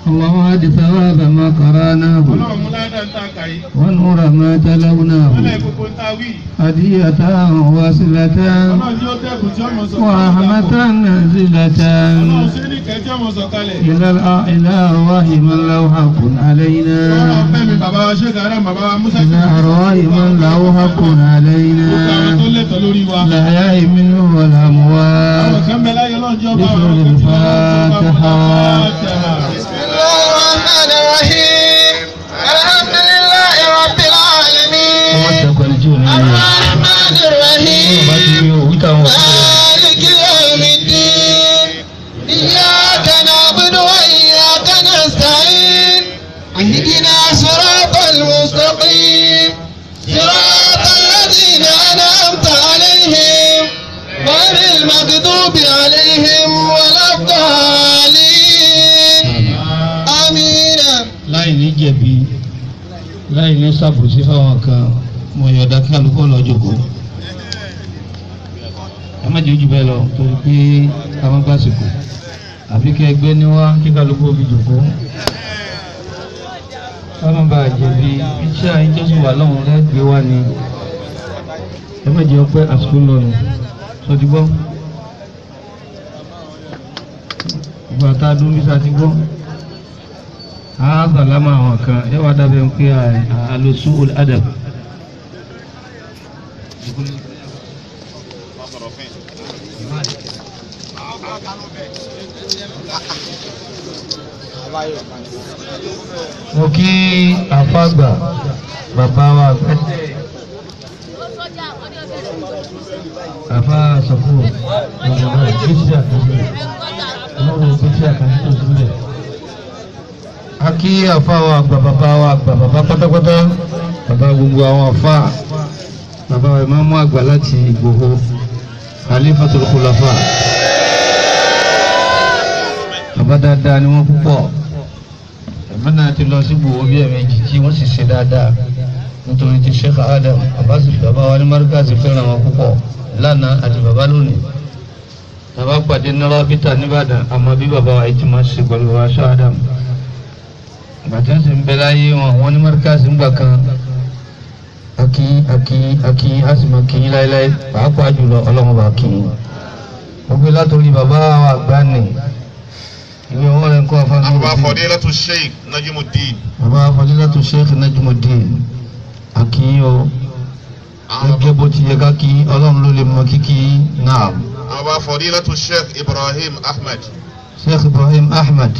اللهم هد ثواب ما قرأناه ọlọ́run mú ládàá ń ta kàyí ونور ما تلوناه ọlọ́run gbogbo ń ta wí هدية واصلة ọlọ́run tí ó dẹ́kun tí ọmọ sọ ورحمة نازلة ọlọ́run sí ní kẹ́ tí ọmọ sọ kalẹ̀ إلى الأ- إلى أرواح من له حق ọlọ́run علينا fẹ́ mi bàbá wa ṣé kàrẹ́ bàbá wa Musa إلى أرواح من له حق gbogbo àwọn علينا tó lẹ́tọ̀ lórí wa الأحياء منه àwọn والأموات kan bẹ láyé ọlọ́run jẹ́ ọba بسم àwọn kan tí الفاتحة. بسم الله الرحمن الرحيم الحمد لله رب العالمين الرحمن الرحيم مالك يوم الدين إياك نعبد وإياك نستعين اهدنا صراط المستقيم صراط الذين أنعمت عليهم غير المغضوب عليهم ولا الضالين آمين láì ní jẹ̀bi láì ní ṣàbòsí fáwọn kan mo yọ̀ọ̀dá kí alùpùpù lọ jòkó ẹ má jẹ́ ojú bẹ́ẹ̀ lọ torí pé ká má gbàsìkò àfi kí ẹgbẹ́ ní wá kí kálukú fi jòkó ká má bàa jẹ̀bi iṣẹ́ àyíjọ́sìn wà lọ́hùn lẹ́gbẹ̀ẹ́ wá ni ẹ má jẹ́ ọpẹ́ àsìkò lọ́yìn sọdí gbọ́ ìgbà tá a dún bí sa ti gbọ́ àbàlámà àwọn kan ẹ wá dábẹ́ ń pé àlòsù adab. mo kí àfàgbà bàbá wa pẹ́tẹ́ àfà sọ̀kò bàbá gbèsè àkàndé ọlọ́run gbèsè àkàndé tó sílẹ̀ a kí àfa wa àgbà bàbá wa àgbà bàbá pátápátá bàbá gbogbo àwọn àfa bàbá wa ìmáàmù àgbà láti Ìgbòho Khalifatul Khulafa bàbá dáadáa ni wọ́n púpọ̀ ẹ̀mí náà ti lọ sí Ìgbòho bí ẹ̀mejì tí wọ́n sì ṣe dáadáa nítorí ti Sheikh Adam Abbas bàbá wa ní Markazi fẹ́ràn wọn púpọ̀ lánàá àti bàbá lónìí bàbá pàdé nọ́rọ́ bíta nìbàdàn àmọ́ bí bàbá wa yìí ti máa ṣe pẹ̀lú bàbá Sheikh Adam gbàtí ń sìn bẹ láyé wọn wọn ní mọ́ríkàsì ń gbà kan akí akí akí a sì máa kí yín láéláé pàápàá jùlọ ọlọ́run bá kí yín ó gbé látòrí bàbá wa àgbà nì ìwé wọn rẹ ń kọ́ afáàní Àbá Fadilatu Sheikh Najimuddin. bàbá Fadilatu Sheikh Najmuddin akí yín o gẹ́gẹ́ bó ti yẹ ká kí yín ọlọ́run ló lè mọ kíkí yín náà Àbá Fadilatu Sheikh Ibrahim Ahmed. Sheikh Ibrahim Ahmed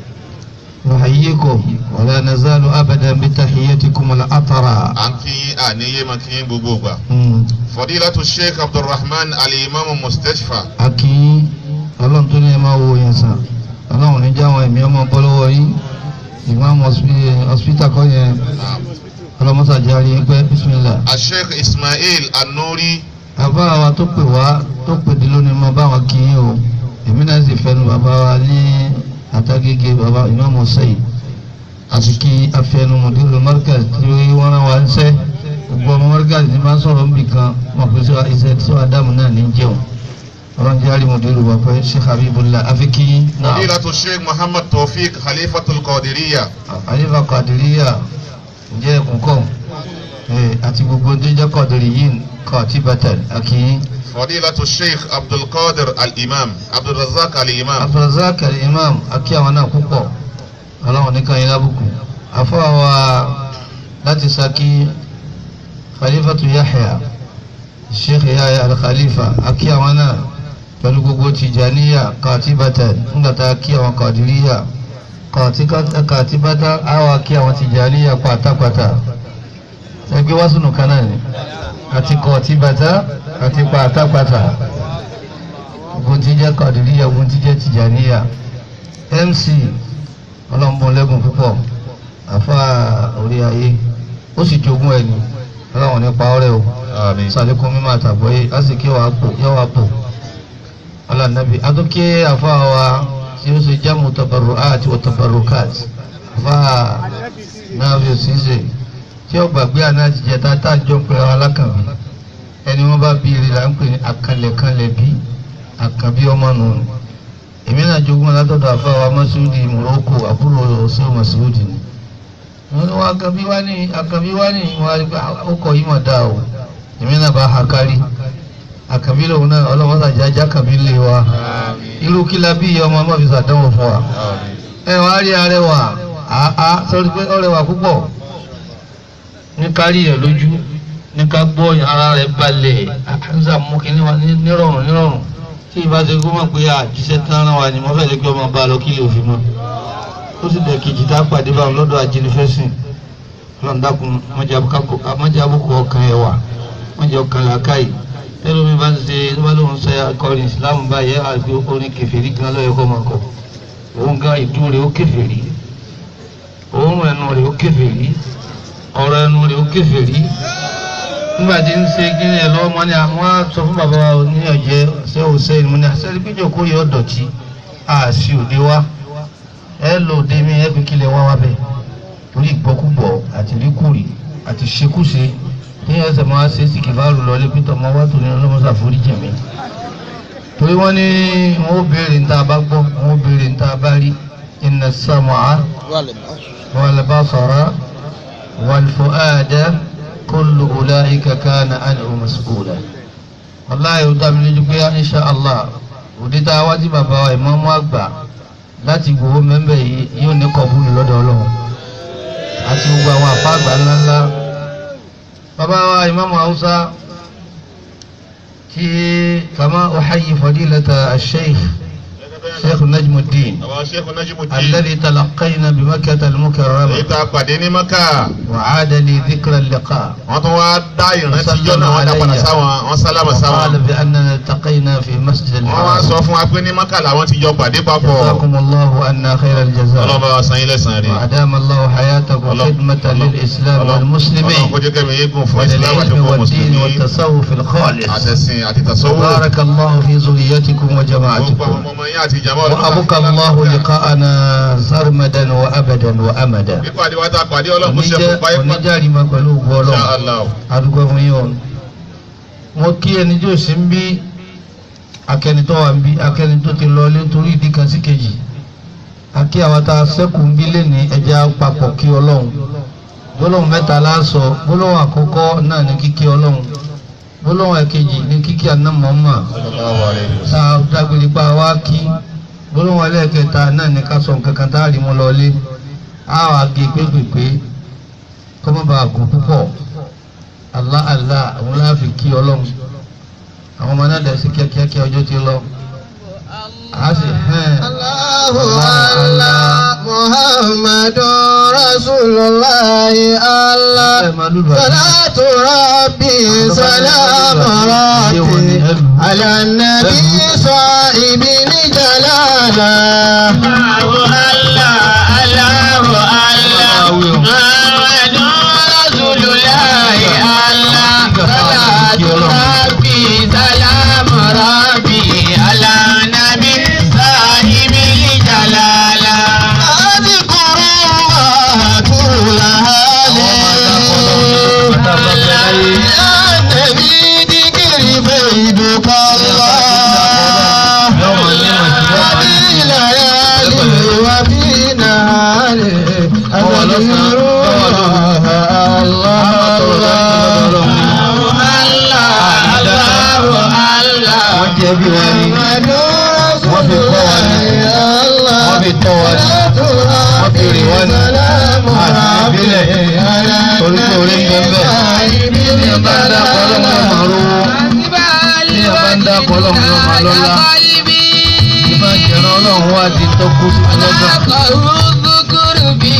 نحييكم ولا نزال أبدا بتحياتكم الأطرة À ń kí yín àníyé máa kí yín gbogbo ìgbà. Mm. Fadilatu Sheikh Abdulrahman Al-Imam Mustashfa. aki ọlọ́run tó ní ẹ máa wo yẹn sàn ọlọ́run ní jáwọn ẹ̀mí ọmọ bọ́lọ́wọ́ yín ìmáàmù hospital kọ́ yẹn ọlọ́mọ́sá járe pẹ́ bísímìlà. Sheikh Ismail An-Nuri. bàbá wa tó pè wá tó pè dé lónìí mọ báwọn kì í o èmi náà sì fẹnu bàbá wa ní àtàgége bàbá ìmáàmù sẹ́yìn àti kí afẹnu mọ̀dúró mọ́ríkà tí wọ́n rán wa ń sẹ́ gbogbo ọmọ mọ́ríkà tí máa ń sọ̀rọ̀ níbì kan mọ̀ pé sọ iṣẹ́ tí wọ́n dáàmú náà ní jẹun ọlọ́run jẹ́ àrí mọ̀dúró wà pé Sheikh Habibullah afiki náà Fadilatu Sheikh Muhammad Tawfiq Khalifatul Qadiriyya. àyíká kàdìríyà jẹ́ ẹ̀kúnkọ́ àti gbogbo tó jẹ́ kọ̀dìrí yìí kọ̀ tí bàtà àkì Fadilatu Sheikh Abdul Qadir Al-Imam. Abdul Razak Al-Imam. Abdulrazak imam àkí àwọn náà púpọ̀ ọlọ́run nìkan yín lábùkù àfọwà láti Ṣakí Khalifatu Yahya Sheikh Yahya Al-Khalifa àkí àwọn náà pẹ̀lú gbogbo Tijaniya kàtìbàtà ńgbàtà kí àwọn kàdìríyà kàtìbàtà àwọn kí àwọn Tijaniya pátápátá ẹgbẹ́ wá sínú kan náà ni àti kàtìbàtà àti pátápátá ogun tí jẹ́ kàdìríyà ogun tí jẹ́ Tijaniya MC ọlọ́mbọ́n lẹ́gùn púpọ̀ àfa orí ayé ó sì jogún ẹni ọlọ́run nípa ọrẹ o Àmín. sàlékún mímọ́ àtàgbọ́yé á sì kí wàá pò yọ wàá pò ọlànàbí adókè àfa wa tí ó ṣe jámù tabarru àti wọ tabarru káàtì àfa náà fi ṣíṣe tí ó gbàgbé àná ti jẹ tá tá jọ pé àwọn alákànbí ẹni wọn bá bí ire là ń pè ní akànlẹ̀kànlẹ̀ bí àkànbí ọmọ nù èmi náà jogún látọ̀dọ̀ àfa wa mọ́ Masudi Morocco àbúrò ṣé Masudi ni wọ́n ní wọ́n akabi wá ní akabi wá ní wọ́n á rí pé ọkọ̀ yìí mà dáa o èmi náà bá ha kárí akabi lòun náà ọlọ́wọ́n sàjájá akabi lè wa irú kí la bí ọmọ ọmọ fi sàdánwò fún wa ẹ wọ́n á rí arẹwà àá sọ́rí pé ọrẹwà púpọ̀ ní kárí ẹ̀ lójú ní ká gbọ́ ara rẹ̀ balẹ̀ àǹsà mú kí nírọ̀rùn nírọ̀rùn tí ìbá ṣe kó mọ̀ pé àjíṣẹ́ tán rán wa ni mo fẹ́ lè gbé ọmọ bá lọ kí lè òfin mọ́ ó sì dẹ̀ kejì tá a pàdé báwọn lọ́dọ̀ ajínigbẹ́sìn lọ́ndàkùn mọ́jàbùkù ọkàn ẹ̀ wà mọ́jà ọkàn làákàyè tẹ́lẹ̀ omi bá ń ṣe tó bá lóun ṣe akọrin Islam báyẹ̀ àti orin kẹfẹ́rí gan lọ́yẹ̀ kọ́ máa kọ́ òun gan ìdú rẹ̀ ó kẹfẹ́rí òórùn ẹnu rẹ̀ ó kẹfẹ́rí ọ̀rọ̀ ẹnu rẹ̀ ó kẹfẹ́rí nígbà tí ń ṣe kí ni ẹ lọ́wọ́ mọ́ ni àwọn sọ fún bàbá wa ní ọ̀jẹ́ ṣé ò ṣe ìmú ni àṣẹ ìpínjọ kó yọ ọ̀dọ̀tí àṣì òde wa ẹ lò dé mi ẹ fi kílẹ̀ wá wá bẹ̀ torí ìgbọ́kúgbọ̀ àti ríkùrì àti ṣekúṣe ní ẹsẹ̀ máa ṣe sí kìbáàrù lọ lé pété ọmọ wa tó ní ọlọ́mọṣà forí jẹ̀mí torí wọ́n ní wọ́n ó béèrè níta bá gbọ́ wọ́n ó béèrè níta bá rí inna sam'a wal basara wal fu'ada kullu ulaika kana anhu mas'ula wallahi ó dá mi lójú pé insha allah òde tá a wá tí bàbá wa ìmáàmù àgbà láti gbowó mẹ́mbẹ̀ yìí yóò ní kọ̀bùlù lọ́dọ̀ ọlọ́run àti gbogbo àwọn àfa àgbà ńláńlá bàbá wa ìmáàmù haúsá tí kama uhayi fadilata al-sheikh sheikh najmuddin àwọn sheikh najimuddin alladhi talaqayna bi makkah al-mukarrama èyí tá a pàdé ní maka wa aada li dhikra al-liqa wọ́n tún wá dá ìrántí jọ́nà wọn dá padà sáwọn wọ́n sálámà وقال sáwọn بأننا التقينا في مسجد wọ́n wá الحرام sọ fún wa pé ní maka làwọn ti jọ pàdé papọ̀ جزاكم الله عنا خير الجزاء ọlọ́ba wa san ilé san rí وأدام الله حياتكم الله- خدمة الله- للإسلام ọlọ́run kó والمسلمين jẹ́ kẹ́mi yégun fún islam àti وللعلم fún والدين mùsùlùmí والتصوف الخالص àtẹ̀sìn àti tasawuf بارك الله في ذريتكم gbogbo àwọn وجماعتكم ọmọ yẹn àti ìjàmbá وأبقى الله لقاءنا سرمدا وأبدا وأمدا pípa àdìwá tá a pàdé ọlọ́run kó ṣe fún báyìí pàtó oníjàre máa pẹ̀lú ògbó Insha ọlọ́run Allah adúgbò fún yín o mo kí ẹni tí ò sí ń bí akẹni tó wà ń bí akẹni tó ti lọ lé nítorí ìdí kan sí kejì àkí àwọn tá a sẹ́kù ń bí lẹ́ni ẹja papọ̀ kí ọlọ́run gbólóhùn mẹ́ta láàsọ gbólóhùn àkọ́kọ́ náà ní kíkí ọlọ́run gbólóhùn ẹ̀kejì ní kíkí àná mọ́mọ́ sallallahu alayhi wa tá a dágbére pa wá kí gbólóhùn ẹlẹ́ẹ̀kẹta náà ní ká sọ nǹkan kan tá a rí mu lọ lé a wà gé pépèpé kọ́ mọ́ bá a gùn púpọ̀ Allah Allah àwọn láàfin kí ọlọ́run àwọn ọmọ náà dẹ̀ sí kíákíá ọjọ́ ti lọ a sì hẹ́n Allahu Allah Muhammadun Rasulullah Allah ẹ̀ máa lùlù àti Salatu Rabbi Salamu Rabbi Ala Nabi Sahibil Jalala Allahu Allah Allahu Allah Muhammadun Rasulullah Allah Salatu Rabbi Salamu Rabbi Ala Nabi Sahibil Jalala Adhkurullaha kulla halin Ya Nabi dhikri faydukallah yọmọ ní màtí yọmọ ní wọ́n jẹ́ bí wọ́n ní wọ́n fi kọ́ wa ní wọ́n fi tọ́ wa ní wọ́n fi rè wọ́n ní àti ìbílẹ̀ torí pé orí ń bẹ bẹ́ẹ̀ ní ọba ń dákọ̀ ọlọ́run ló máa rówó ní ọba ń dákọ̀ ọlọ́run ló máa lọ́lá ìbá jẹ̀rọ ọlọ́run wá di tó kú sí ọlọ́dọ̀ máa dákọ̀ ọlọ́run kó máa dúpẹ́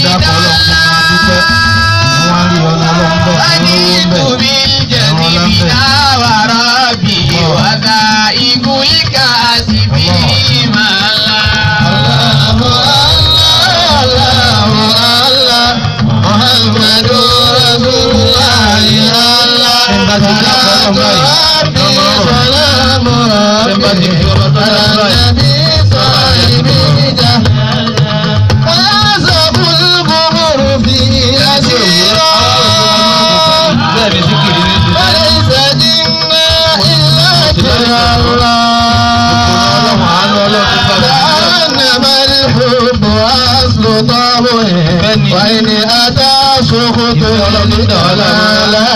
wọ́n á rí ọlọ́run ọlọ́run bẹ́ẹ̀ fún owó ń bẹ̀ àwọn ọlá ń bẹ̀. ويعزب القمر في أسفل خطاب وإن أتى سخط للضلالة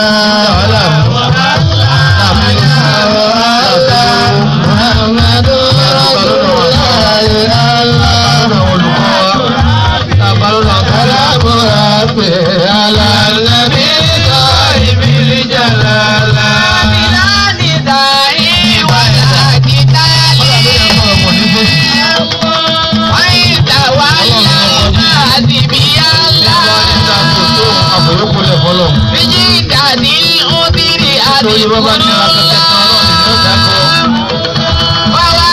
محمد رسول الله الله كلام ربي على النبي صاحب الجلالة àfòyókòlẹ̀ fọlọ́ nítorí bábá ní ara kẹkẹ kan ọlọ́run ní ó dákọ̀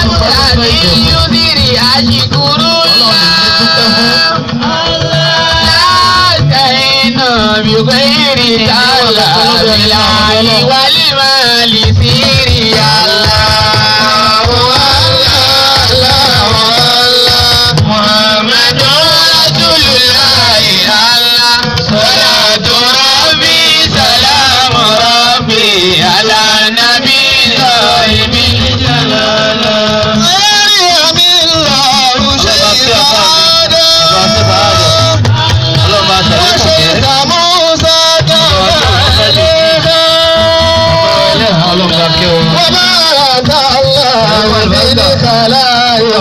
بغير تعالى بالله والمال سيري الله الله الله محمد رسول الله الله صلاة ربي سلام ربي على نبي صاحب الجلالة مريم الله شيطان ọlọ́run bá ṣàlékún kẹ́ وشيط موسى ẹlẹ́hàn ọlọ́run bá kẹ́ wọn. وبارك الله بالخلائق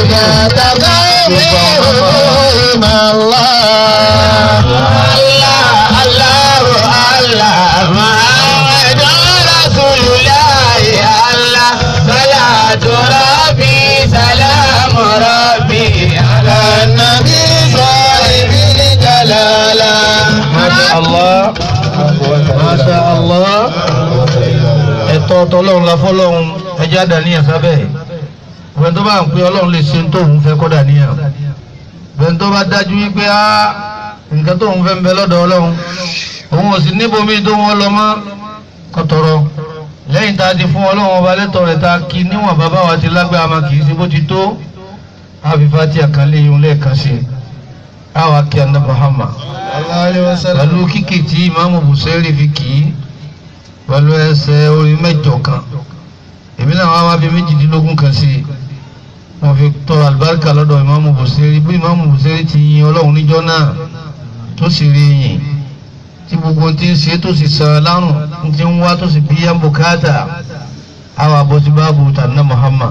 متتقيهم الله الله الله الله محمد رسول الله الله صلاة ربي سلام ربي على النبي صاحب الجلالة Masha Allah Masha Allah ẹ̀tọ́ tọlọ́run la fọ́lọ́run ẹjẹ́ àdàníyàn sábẹ́ ìwé tó bá ń pè ọlọ́run lè ṣe tóun fẹ́ kọ́ dàníyàn ìwé tó bá dájú wípé á nǹkan tóun fẹ́ ń bẹ lọ́dọ̀ ọlọ́run òun ò sì níbomi tó wọn lọ mọ́ kọ́tọ̀rọ̀ lẹ́yìn tá a ti fún ọlọ́run ọba lẹ́tọ̀ rẹ̀ tá a kí níwọ̀n bàbá wa ti lágbára ma kì í ṣe bó ti tó àfìfà tí a kàn lé yun lẹ́ẹ̀kan sí i àwa kí anda Muhammad pẹ̀lú kíkì tí ìmáàmù Bùsẹ́rì fi kì í pẹ̀lú ẹsẹ̀ orí mẹ́jọ kan èmi náà wá wá bí méjìdínlógún kan sí i wọ́n fi tọrọ àlùbáríkà lọ́dọ̀ ìmáàmù Bùsẹ́rì bí ìmáàmù Bùsẹ́rì ti yin ọlọ́run níjọ́ náà tó sì rí yìn tí gbogbo ti ń ṣe tó sì sàn lárùn ti ń wá tó sì bí yá bùkátà àwa bó ti bá bu tànà Muhammad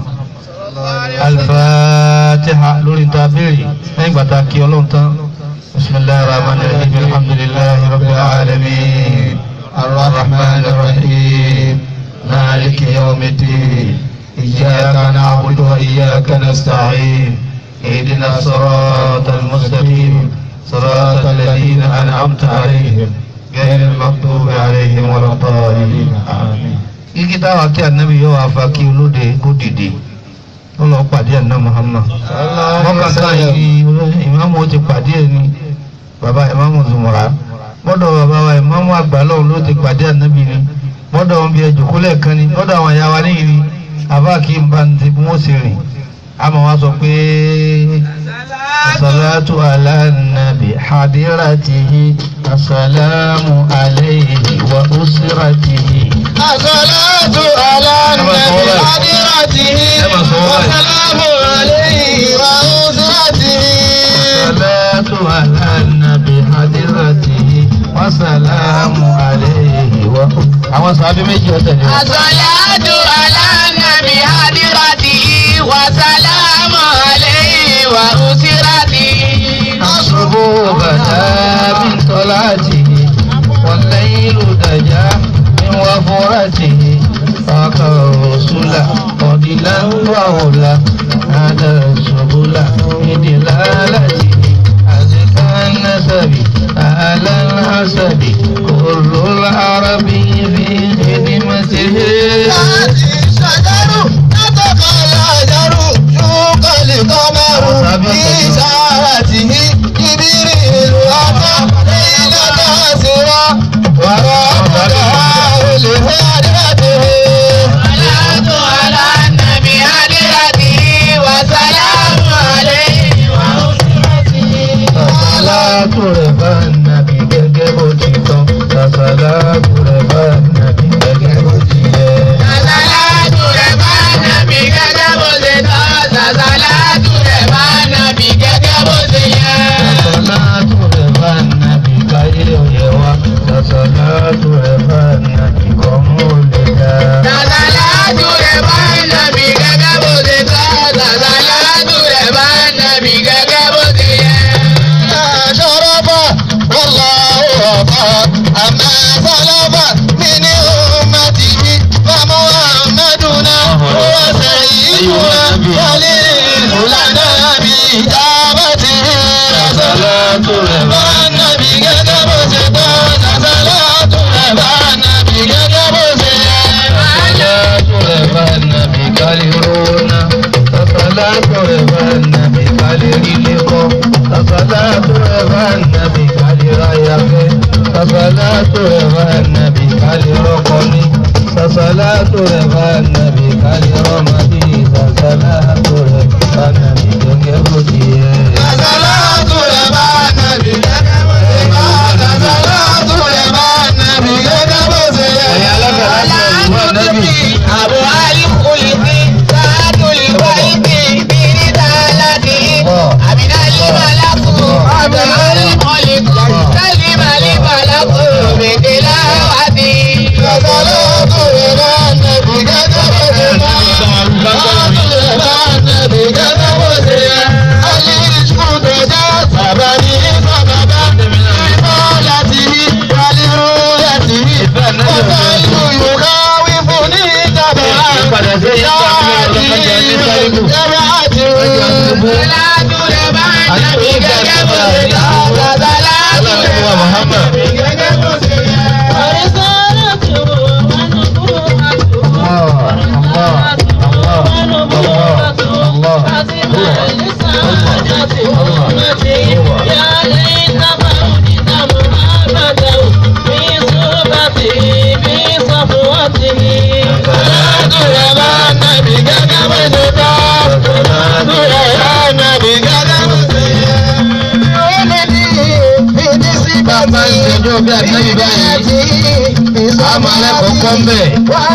alfatiha lórí ta béèrè lẹ́yìn gbàtà kí ọlọ́run tán bisimilahi rahman rahim alhamdulilahi rabbil alamin arrahman rahim maliki yawmiddin iyyaka na'budu wa iyyaka nasta'in اهدنا الصراط المستقيم صراط الذين أنعمت عليهم غير المغضوب عليهم ولا الضالين آمين kíkí táwa kí ànábì yóò wá fa kí olóde kó dìde ó lọ pàdé àná Muhammad mọ́kàtà yìí ìmáàmù ó ti pàdé ẹ̀ ní bàbá ìmáàmù Zumura mọ́dọ̀ bàbá wa ìmáàmù àgbà lọ́hùn ló ti pàdé ànábì ni mọ́dọ̀ wọn bí ẹjọ́ kólẹ̀ kan ni mọ́dọ̀ àwọn ìyá wa níyì ni àbá kí n bá ti bí wọ́n ṣe rìn àmọ́ wá sọ pé salatu ala nabi hadiratihi asalamu alayhi wa usratihi. الصلاة على النبي حضرته والسلام عليه وأسرته الصلاة على النبي حضرته وسلام عليه و àwọn sàbí méjì ọ̀tẹ̀ ni wọ́n. الصلاة على النبي حضرته وسلام عليه وأسرته الصبح بدا من طلعته والليل دجا من وفرته فاق الرسل فضلا وعلا هذا السبل بدلالته أزكى النسب أهل الحسب كل العرب في خدمته الشجر نطق الحجر شوق القمر في ساعته جبريل أتى ليلة أسرى ورافقه لهدته الصلاة على النبي حضرته وسلام عليه nàbí gẹ́gẹ́ bó ṣe tọ́. Sàṣàlátù rẹ̀ bá nàbí gẹ́gẹ́ bó ṣe yẹ. Sàṣàlátù rẹ̀ bá nàbí gẹ́gẹ́ bó ṣe tọ́. Sàṣàlátù rẹ̀ bá nàbí gẹ́gẹ́ bó ṣe yẹ. Ó lè ní ìdí sí bàbá ń ṣẹjọ́ bí àtẹ́yìn báyìí a máa lẹ́kọ̀ọ́ kọ́ ń bẹ̀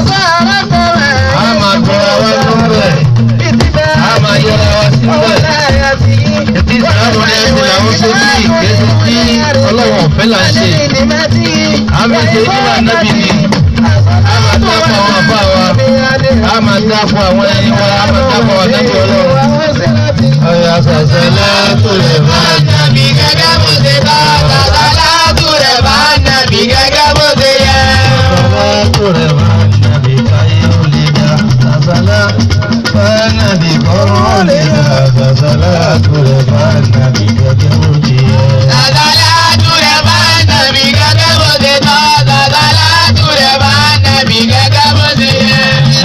a máa tọrọ wa ló ń bẹ̀ a máa yẹra wa sí bẹ̀ ètí ìsìlámù ní ẹsẹ̀ làwọn ṣe bí ìgbésí tí ọlọ́wọ̀n ọ̀fẹ́ là ń ṣe a máa ṣe nígbà nábì ni a máa dá fún àwọn àbá wa a máa dá fún àwọn ẹni wa a máa dá fún àwọn àdájọ́ ọlọ́run ọ̀yà sàṣẹ lẹ́tọ̀ lè máa jà. Nàbí gẹ́gẹ́ bó ṣe tọ́, sàṣàlátù rẹ̀ bá nàbí gẹ́gẹ́ bó ṣe yẹ. Salatu rẹ̀ máa ń nàbí káyé ó lè dá. Àsálà máa ń nàbí kọ́rọ́ ó lè dá. Salatu rẹ̀ máa ń nàbí gẹ́gẹ́ bó ti yẹ. Sàṣàlátù rẹ̀ bá nàbí gẹ́gẹ́ bó ṣe tọ́, sàṣàlátù rẹ̀ bá nàbí gẹ́gẹ́ bó ṣe yẹ.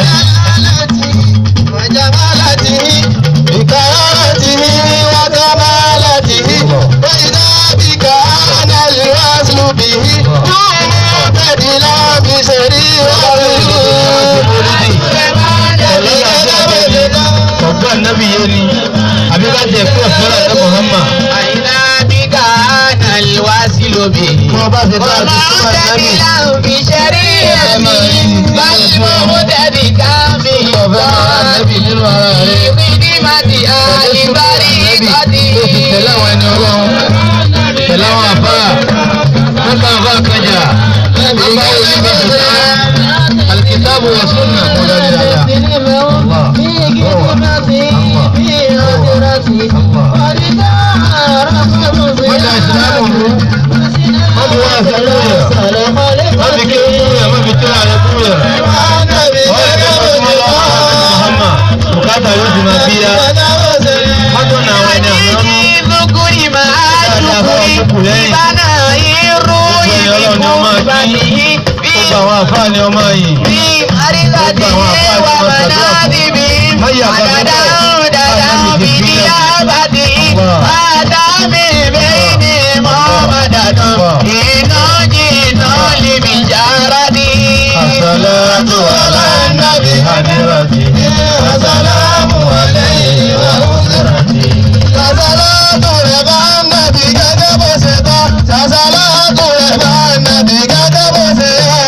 وجمالته بكرامته وكمالته وإذا بك أنا الوصل به مبتدلا بشريعته Ọ̀gbọ́n ànábì yé ni, àbí ká jẹ fún ọ̀fẹ́ràn ní Muhammad. أين بك أنا الوصل به Wọ́n bá ti bá a ti fún ànábì. ومبتدلا بشريعته بل مبتدئا به Ọ̀fẹ́ máa ànábì nínú ara rẹ̀. Ìdímàtì àìbárí ìkọ́dí. Tó fi tẹ̀lé àwọn ẹni ọlọ́run. Tẹ̀lé àwọn àfáà. Wọ́n bá àfáà kájà. Wọ́n bá wọlé bá ti sá. Alkitabu wa sunna kò dájú dáadáa. Wọ́n da ìsìlámù rú. Wọ́n fi wá àṣàlù yẹ̀. Wọ́n fi kí kúrú yẹ̀. Wọ́n fi tíra rẹ̀ kúrú yẹ̀. Wọ́n yẹ kí wọ́n fi lọ́wọ́ àwọn Muhammad. Bùkátà yóò ti máa bíyá. Wọ́n tó na àwọn ẹni àwọn ọmọ. Lukuri máa dùkúri, ìbánà irú ìbíkú ìbàdí, Gbogbo àwọn àfáà ni ọmọ yìí. bí àríkàdé wà mọ̀nà bíbí, àdàdà dàdà bíbí àbàdí, àdàmì bẹ́ẹ̀ni mọ́mọ́dàdàn, iná jìnnà lèmi jára ní. Àsàlátù àlá nàbì hadirati. Àsàlámù aláyhi wa usrati. Sàṣàlátù rẹ̀ bá nàbì gẹ́gẹ́ bó ṣe tọ́. Sàṣàlátù rẹ̀ bá nàbì gẹ́gẹ́ bó ṣe yẹ.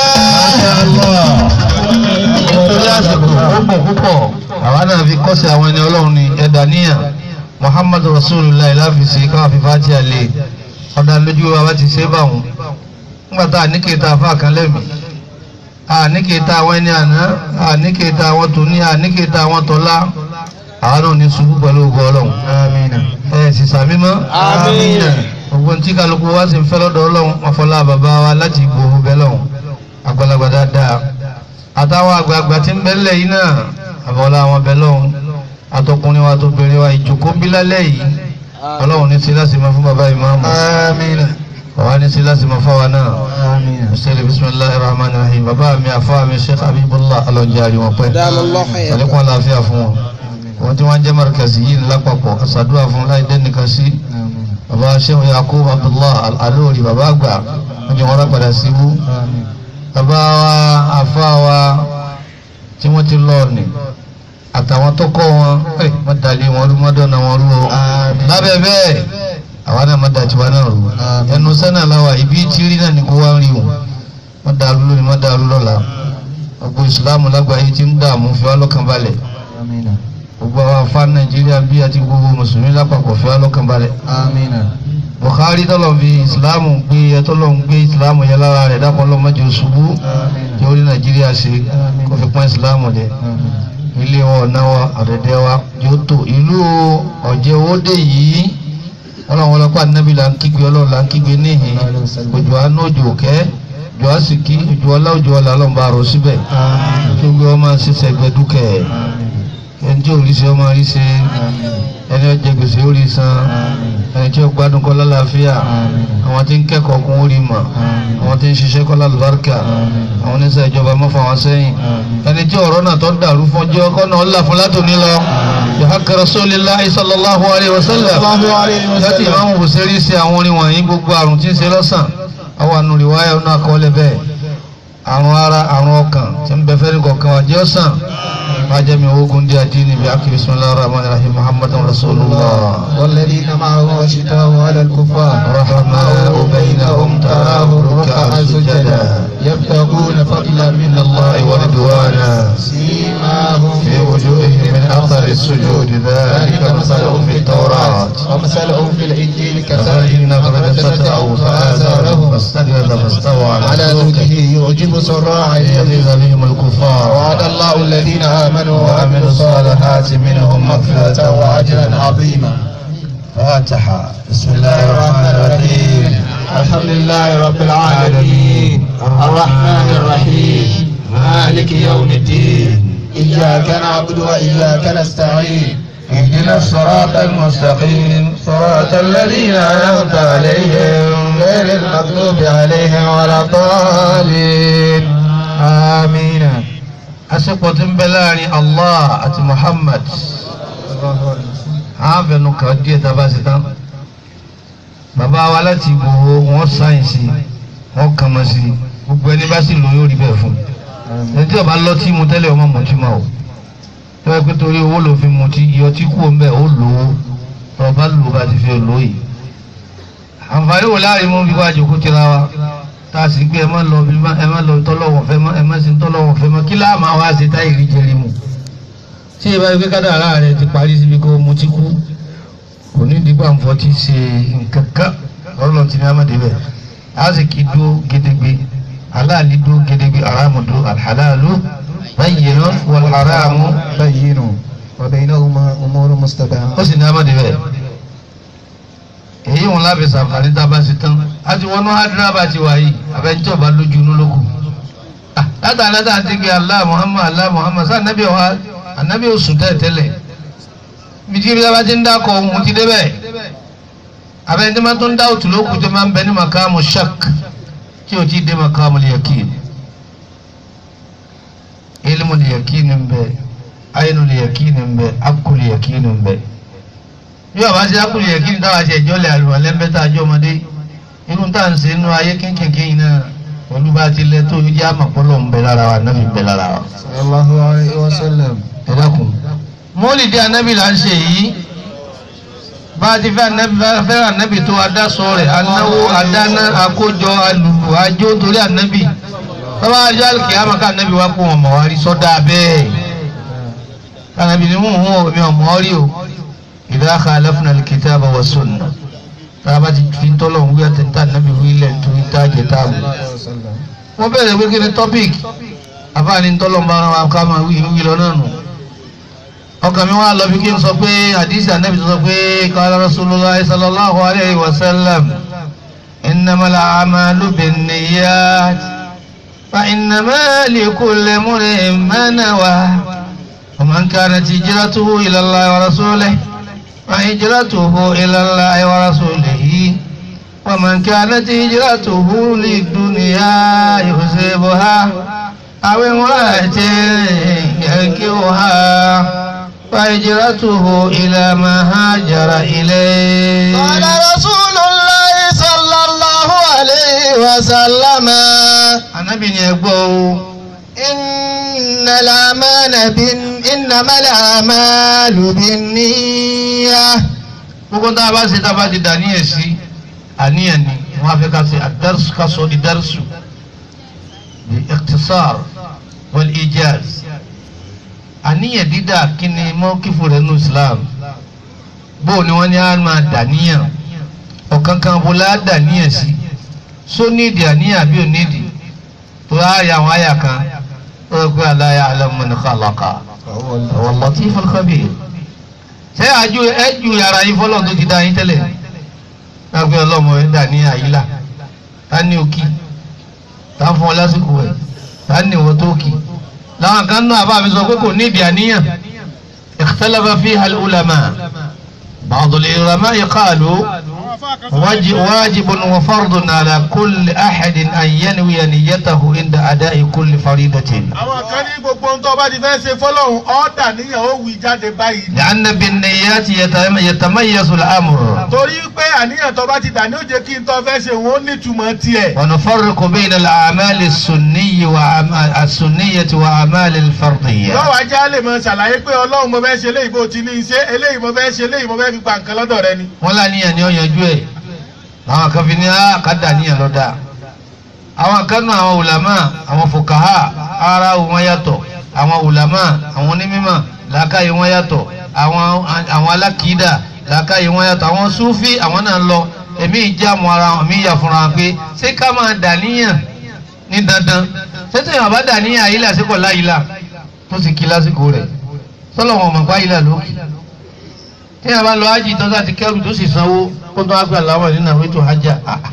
Nítorí àsìkò púpọ̀ púpọ̀, àwa náà fi kọ́sí àwọn ẹni ọlọ́run ní ẹ̀dá níyà. Muhammad Rasulullah láfìsí káwá fi fàtí àlè. Ọ̀dà lójú wa bá ti ṣe é bá wọn. Nígbà tá a ní kéta afá kan lẹ́mìí. A ní kéta àwọn ẹni àná. A ní kéta àwọn tòní. A ní kéta àwọn tọ́lá. Àwa náà ní ṣubú pẹ̀lú ògo ọlọ́run. Ẹ sì sàmí mọ́. Àmín. Gbogbo ní tí kálukú wá sí ń fẹ́ lọ́dọ̀ ọlọ́run. Ọ̀fọlá bàbá wa láti gbòòrò bẹ́ẹ̀ lọ́hùn. Àgbàlagbà dáadáa àtàwọn àgbààgbà tí ń bẹ́lẹ̀ yìí náà àbọ̀lá àwọn bẹ̀ lọ́hùn àtọkùnrin wa tóbìnrin wa ìjòkó bí lálẹ́ yìí ọlọ́run ní sí láti máa fún bàbá ìmáàmù bàbá ní sí láti máa fáwa náà ṣẹlẹ̀ bisimilahi rahman rahim bàbá mi àfa mi sheikh habibullah alonjẹ àríwọ̀n pẹ́ àlékún àlàáfíà fún wọn wọn tí wọ́n jẹ́ markazi yìí lápapọ̀ àṣàdúrà fún láì dẹ́nìkan sí bàbá sheikh yakub abdullah alórí bàbá àgbà wọ́n jẹ́ wọn rápadà síbú bàbá wa àfa wa tí wọ́n ti lọ ní àtàwọn tó kọ́ wọn ẹ̀ má dalẹ̀ wọn rú má dọ̀nà wọn rú o lábẹ́ bẹ́ẹ̀ àwa náà má da tiwa náà rú ẹnu sẹ́nà láwa ibi tí rí náà ní kó wá rí o má dàrú lónìí má dàrú lọ́la gbogbo ìsìlámù lágbàáyé ti ń dààmú fi wá lọ́kàn balẹ̀ gbogbo àwọn afá nàìjíríà bí àti gbogbo mùsùlùmí lápapọ̀ fi wá lọ́kàn balẹ̀ Bukhari tọ́lọ̀ fi ìsìlámù gbé ẹ tọ́lọ̀ ń gbé ìsìlámù yẹn lára rẹ̀ dákun ọlọ́mọdé ṣubú tí ó rí nàìjíríà ṣe kó fi pọ́n ìsìlámù dẹ ilé wọn ọ̀nà wa ọ̀dẹ̀dẹ̀ wa yóò tó ìlú ọ̀jẹ̀ owóde yìí ọlọ́run ọlọ́pàá nábì là ń kígbe ọlọ́run là ń kígbe níhìn òjò àánú òjò òkẹ́ òjò àsìkí òjò ọlá òjò ọlá ọlọ́run bá rọ síbẹ̀ tó gbé ọmọ ṣiṣẹ́ gbẹdúkẹ́ ẹni tí òrí ṣe ọmọ rí ṣe ẹni ó jẹ gbèsè ó rí san ẹni tí ó gbádùn kọ́ lálàáfíà àwọn tí ń kẹ́kọ̀ọ́ kún ó rí mọ̀ àwọn tí ń ṣiṣẹ́ kọ́ lálùbáríkà àwọn oníṣẹ́ ìjọba mọ́fà wọn sẹ́yìn ẹni tí ọ̀rọ̀ náà tó dàrú fọ́jọ́ kọ́ náà ó là fún látòní lọ yahaka rasulillahi sallallahu alayhi wa sallam láti ìmáàmù bùsẹ́rì ṣe àwọn orin wọ̀nyí gbogbo àrùn tí ń ṣe lọ́sàn àwọn ànúrì wáyà náà kọ́lẹ̀ bẹ́ẹ̀ àrùn ara àrùn ọkàn tí ń bẹ fẹ́rí kọ̀ọ̀kan wà jẹ́ ọ̀sán májẹ̀mí ogun díẹ̀ dín níbi akí bismillahir rahmanir rahim muhammadun rasulullah والذين معه أشداء على الكفار رحماء بينهم تراهم ركعا سجدا يبتغون فضلا من الله ورضوانا سيماهم في وجوههم من اثر السجود ذلك مثلهم في التوراة ومثلهم في الإنجيل كزرع كزرع قد فتاه فآزاره فآزاره فاستغلظ فاستوى على على سوقه سوقه يعجب سراعا ليغيظ بهم الكفار وعد الله الذين آمنوا وعملوا الصالحات منهم مغفرة وأجرا عظيما فاتحة بسم الله الرحمن الرحيم الحمد لله رب العالمين الرحمن الرحيم مالك يوم الدين إياك نعبد وإياك نستعين اهدنا الصراط المستقيم صراط الذين أنعمت عليهم غير المغضوب عليهم ولا الضالين آمين àsìkò tí ń bẹ láàrin Allah àti Muhammad ààbẹ̀nu kan díẹ̀ tá a bá ṣe tán bàbá wa láti Ìgbòho wọ́n sáyẹ̀nsì wọ́n kàn mọ́ sí gbogbo ẹni bá sì lò yóò rí bẹ́ẹ̀ fún ẹni tí ọba lọ tí mu tẹ́lẹ̀ ọmọ mọ̀tí máa o tó yẹ pé torí owó ló fi mutí iyọ̀ tí kú ọ̀nbẹ ó lò ó ọba lò bá ti fi lò yìí àǹfààní wò láàrin mú bí wàá jòkó tira wa tá a sì gbé ẹ má lọ bí ẹ má lọ tọ́lọ́wọ̀ fẹ́ mọ́ ẹ má sì tọ́lọ́wọ̀ fẹ́ mọ́ kí láà máa wá ṣe táyì rí jẹrí mu tí ìbá gbé kádàrá rẹ ti parí síbi kó mutí kú kò ní dìgbà nfọ tí ṣe nǹkan kan ọlọ́run ti ní amáde bẹ́ẹ̀ a sì kí dúró gédégbé aláàlí dúró gédégbé aráàmù dúró alhàlálù bayyinun wal haramu بين وبينهما أمور مستبعة ó sì ní amáde bẹ́ẹ̀ èyí wọn lábẹ́ sàǹfààní tá a bá ṣe tán a ti wọnú hádìrábà ti wà yìí àbẹ̀ntí ọba lójú inú lókù látà látà àti gbé Allah Muhammad Allah Muhammad sáà nàbí ọ̀há ànábì oṣù tẹ́lẹ̀ bìtí bí a ti ń dákọ̀ ohun ti débẹ̀ àbẹ̀ntí máa tó ń dá òtù lókù tó máa ń bẹ ní makamu shak tí o ti dé makamu yakin ilmu yakin ń bẹ ayinu yakin ń bẹ akul yakin ń bẹ bí ọba ṣe akul yakin táwa ṣe ìjọ lẹ àlùmọ lẹ́ńbẹ́ta àjọ ọmọdé irú tá à ń ṣe inú ayé kínkìnkín náà pẹ̀lú bá ti lẹ tó yẹ àmọ̀pọ̀lọ̀ ń bẹ lára wa nábì ń bẹ lára wa. صلى الله عليه وسلم ẹ dákun mọ́lìdí anábì là ń ṣe yìí bá a ti fẹ́ anábì bá a fẹ́ràn anábì tó adásọ rẹ̀ anáwó adáná akójọ alùpùpù ajó torí anábì bàbá ajá kìámà ká anábì wá kó wọn mọ̀ wá rí sọ́dá bẹ́ẹ̀ anábì ni mò ń hùwà mi ò mọ̀ ọ́ rí o idha khalafna al-kitaba wa sunnah tá a bá ti fi tọ́lọ̀ ń wí àtẹ̀ntà anábì wí lẹ̀ nítorí tá a jẹ táàbù wọ́n bẹ̀rẹ̀ pé kí ni topic àfáàní tọ́lọ̀ ń bá ara wa ká máa wí wí lọ náà nù ọkàn mi wá lọ bí kí n sọ pé àdìsí ànábì tó sọ pé qala rasulullah sallallahu alayhi wa sallam innamal a'malu binniyat fa innama likulli imri'in ma nawa wa man kanat hijratuhu ila Allah wa rasulihi fa hijratuhu ila Allah wa rasulihi wa man kanat hijratuhu lid-dunya yusibuha aw imra'atin yankihuha فهجرته إلى ما هاجر إليه قال رسول الله صلى الله عليه وسلم Ànábì ní ẹ gbọ́ o إن الأعمال بن إنما الأعمال بالنية gbogbo tá a bá ṣe tá a bá ti dàníyàn sí àníyàn ni wọ́n á fẹ́ ká ṣe àdárùsù ká sọ di dárùsù bí ikhtisar wal ijaz àníyàn dídà kí ni mọ́kífù rẹ̀ nù Islam bó ni wọ́n ní á máa dàníyàn ọ̀kan kan bó la dàníyàn sí só nídìí àníyàn bí ò nídìí tó á rí àwọn àyà kan ó rẹ pé la ya'lamu man khalaqa wa latiful khabir ṣé àjò ẹjù yàrá yín fọlọ́n tó ti dá yín tẹ́lẹ̀ lágbé ọlọ́mọ ẹ̀ dà ní àyílà tá ní òkì tá ń fún ọ lásìkò ẹ̀ tá ní ìwọ tó kì láwọn kan náà bá mi sọ pé kò nídìí àníyàn اختلف فيها العلماء بعض العلماء قالوا واجب, واجب وفرض على كل أحد أن ينوي نيته عند أداء كل فريضة àwọn kan ní gbogbo ohun tó bá ti fẹ́ ṣe fọlọ́hún ọ̀dà níyàn ó wí jáde báyìí. لأن بالنيات يتم- يتميز الأمر torí pé àníyàn tó bá ti dà ní ó jẹ́ kí n tó fẹ́ ṣe òun ó nítumọ̀ tiẹ̀. ونفرق بين الأعمال السنية وأعمال السنية وأعمال الفرضية lọ́wọ́ ajá lè mọ ṣàlàyé pé ọlọ́run mo fẹ́ ṣe eléyìí bó ti ní í ṣe eléyìí mo fẹ́ ṣe eléyìí mo fẹ́ fi gba nǹkan lọ́dọ̀ rẹ ni. wọ́n láníyàn ni ó yanjú ẹ̀ àwọn kan fi ní àkàdà níyàn lọ́dà àwọn kan nù àwọn ulama àwọn fukaha ara wọn yàtọ̀ àwọn ulama àwọn onímọ̀ làákàyè wọn yàtọ̀ àwọn àwọn alákìídà làákàyè wọn yàtọ̀ àwọn sufi àwọn náà lọ èmi ìjà mọ ara wọn mi yà fúnra wọn pé ṣé ká máa dà níyàn ní dandan ṣé tí èèyàn bá dà níyàn àyílà àsìkò láyìlà tó sì kí lásìkò rẹ̀ sọlọ wọn mọ̀ pa àyílà lókè tí a bá lọ ájì tó sá ti kẹrù tó sì sanwó kó tó wá gbà láwọn nínú àwọn ètò hajj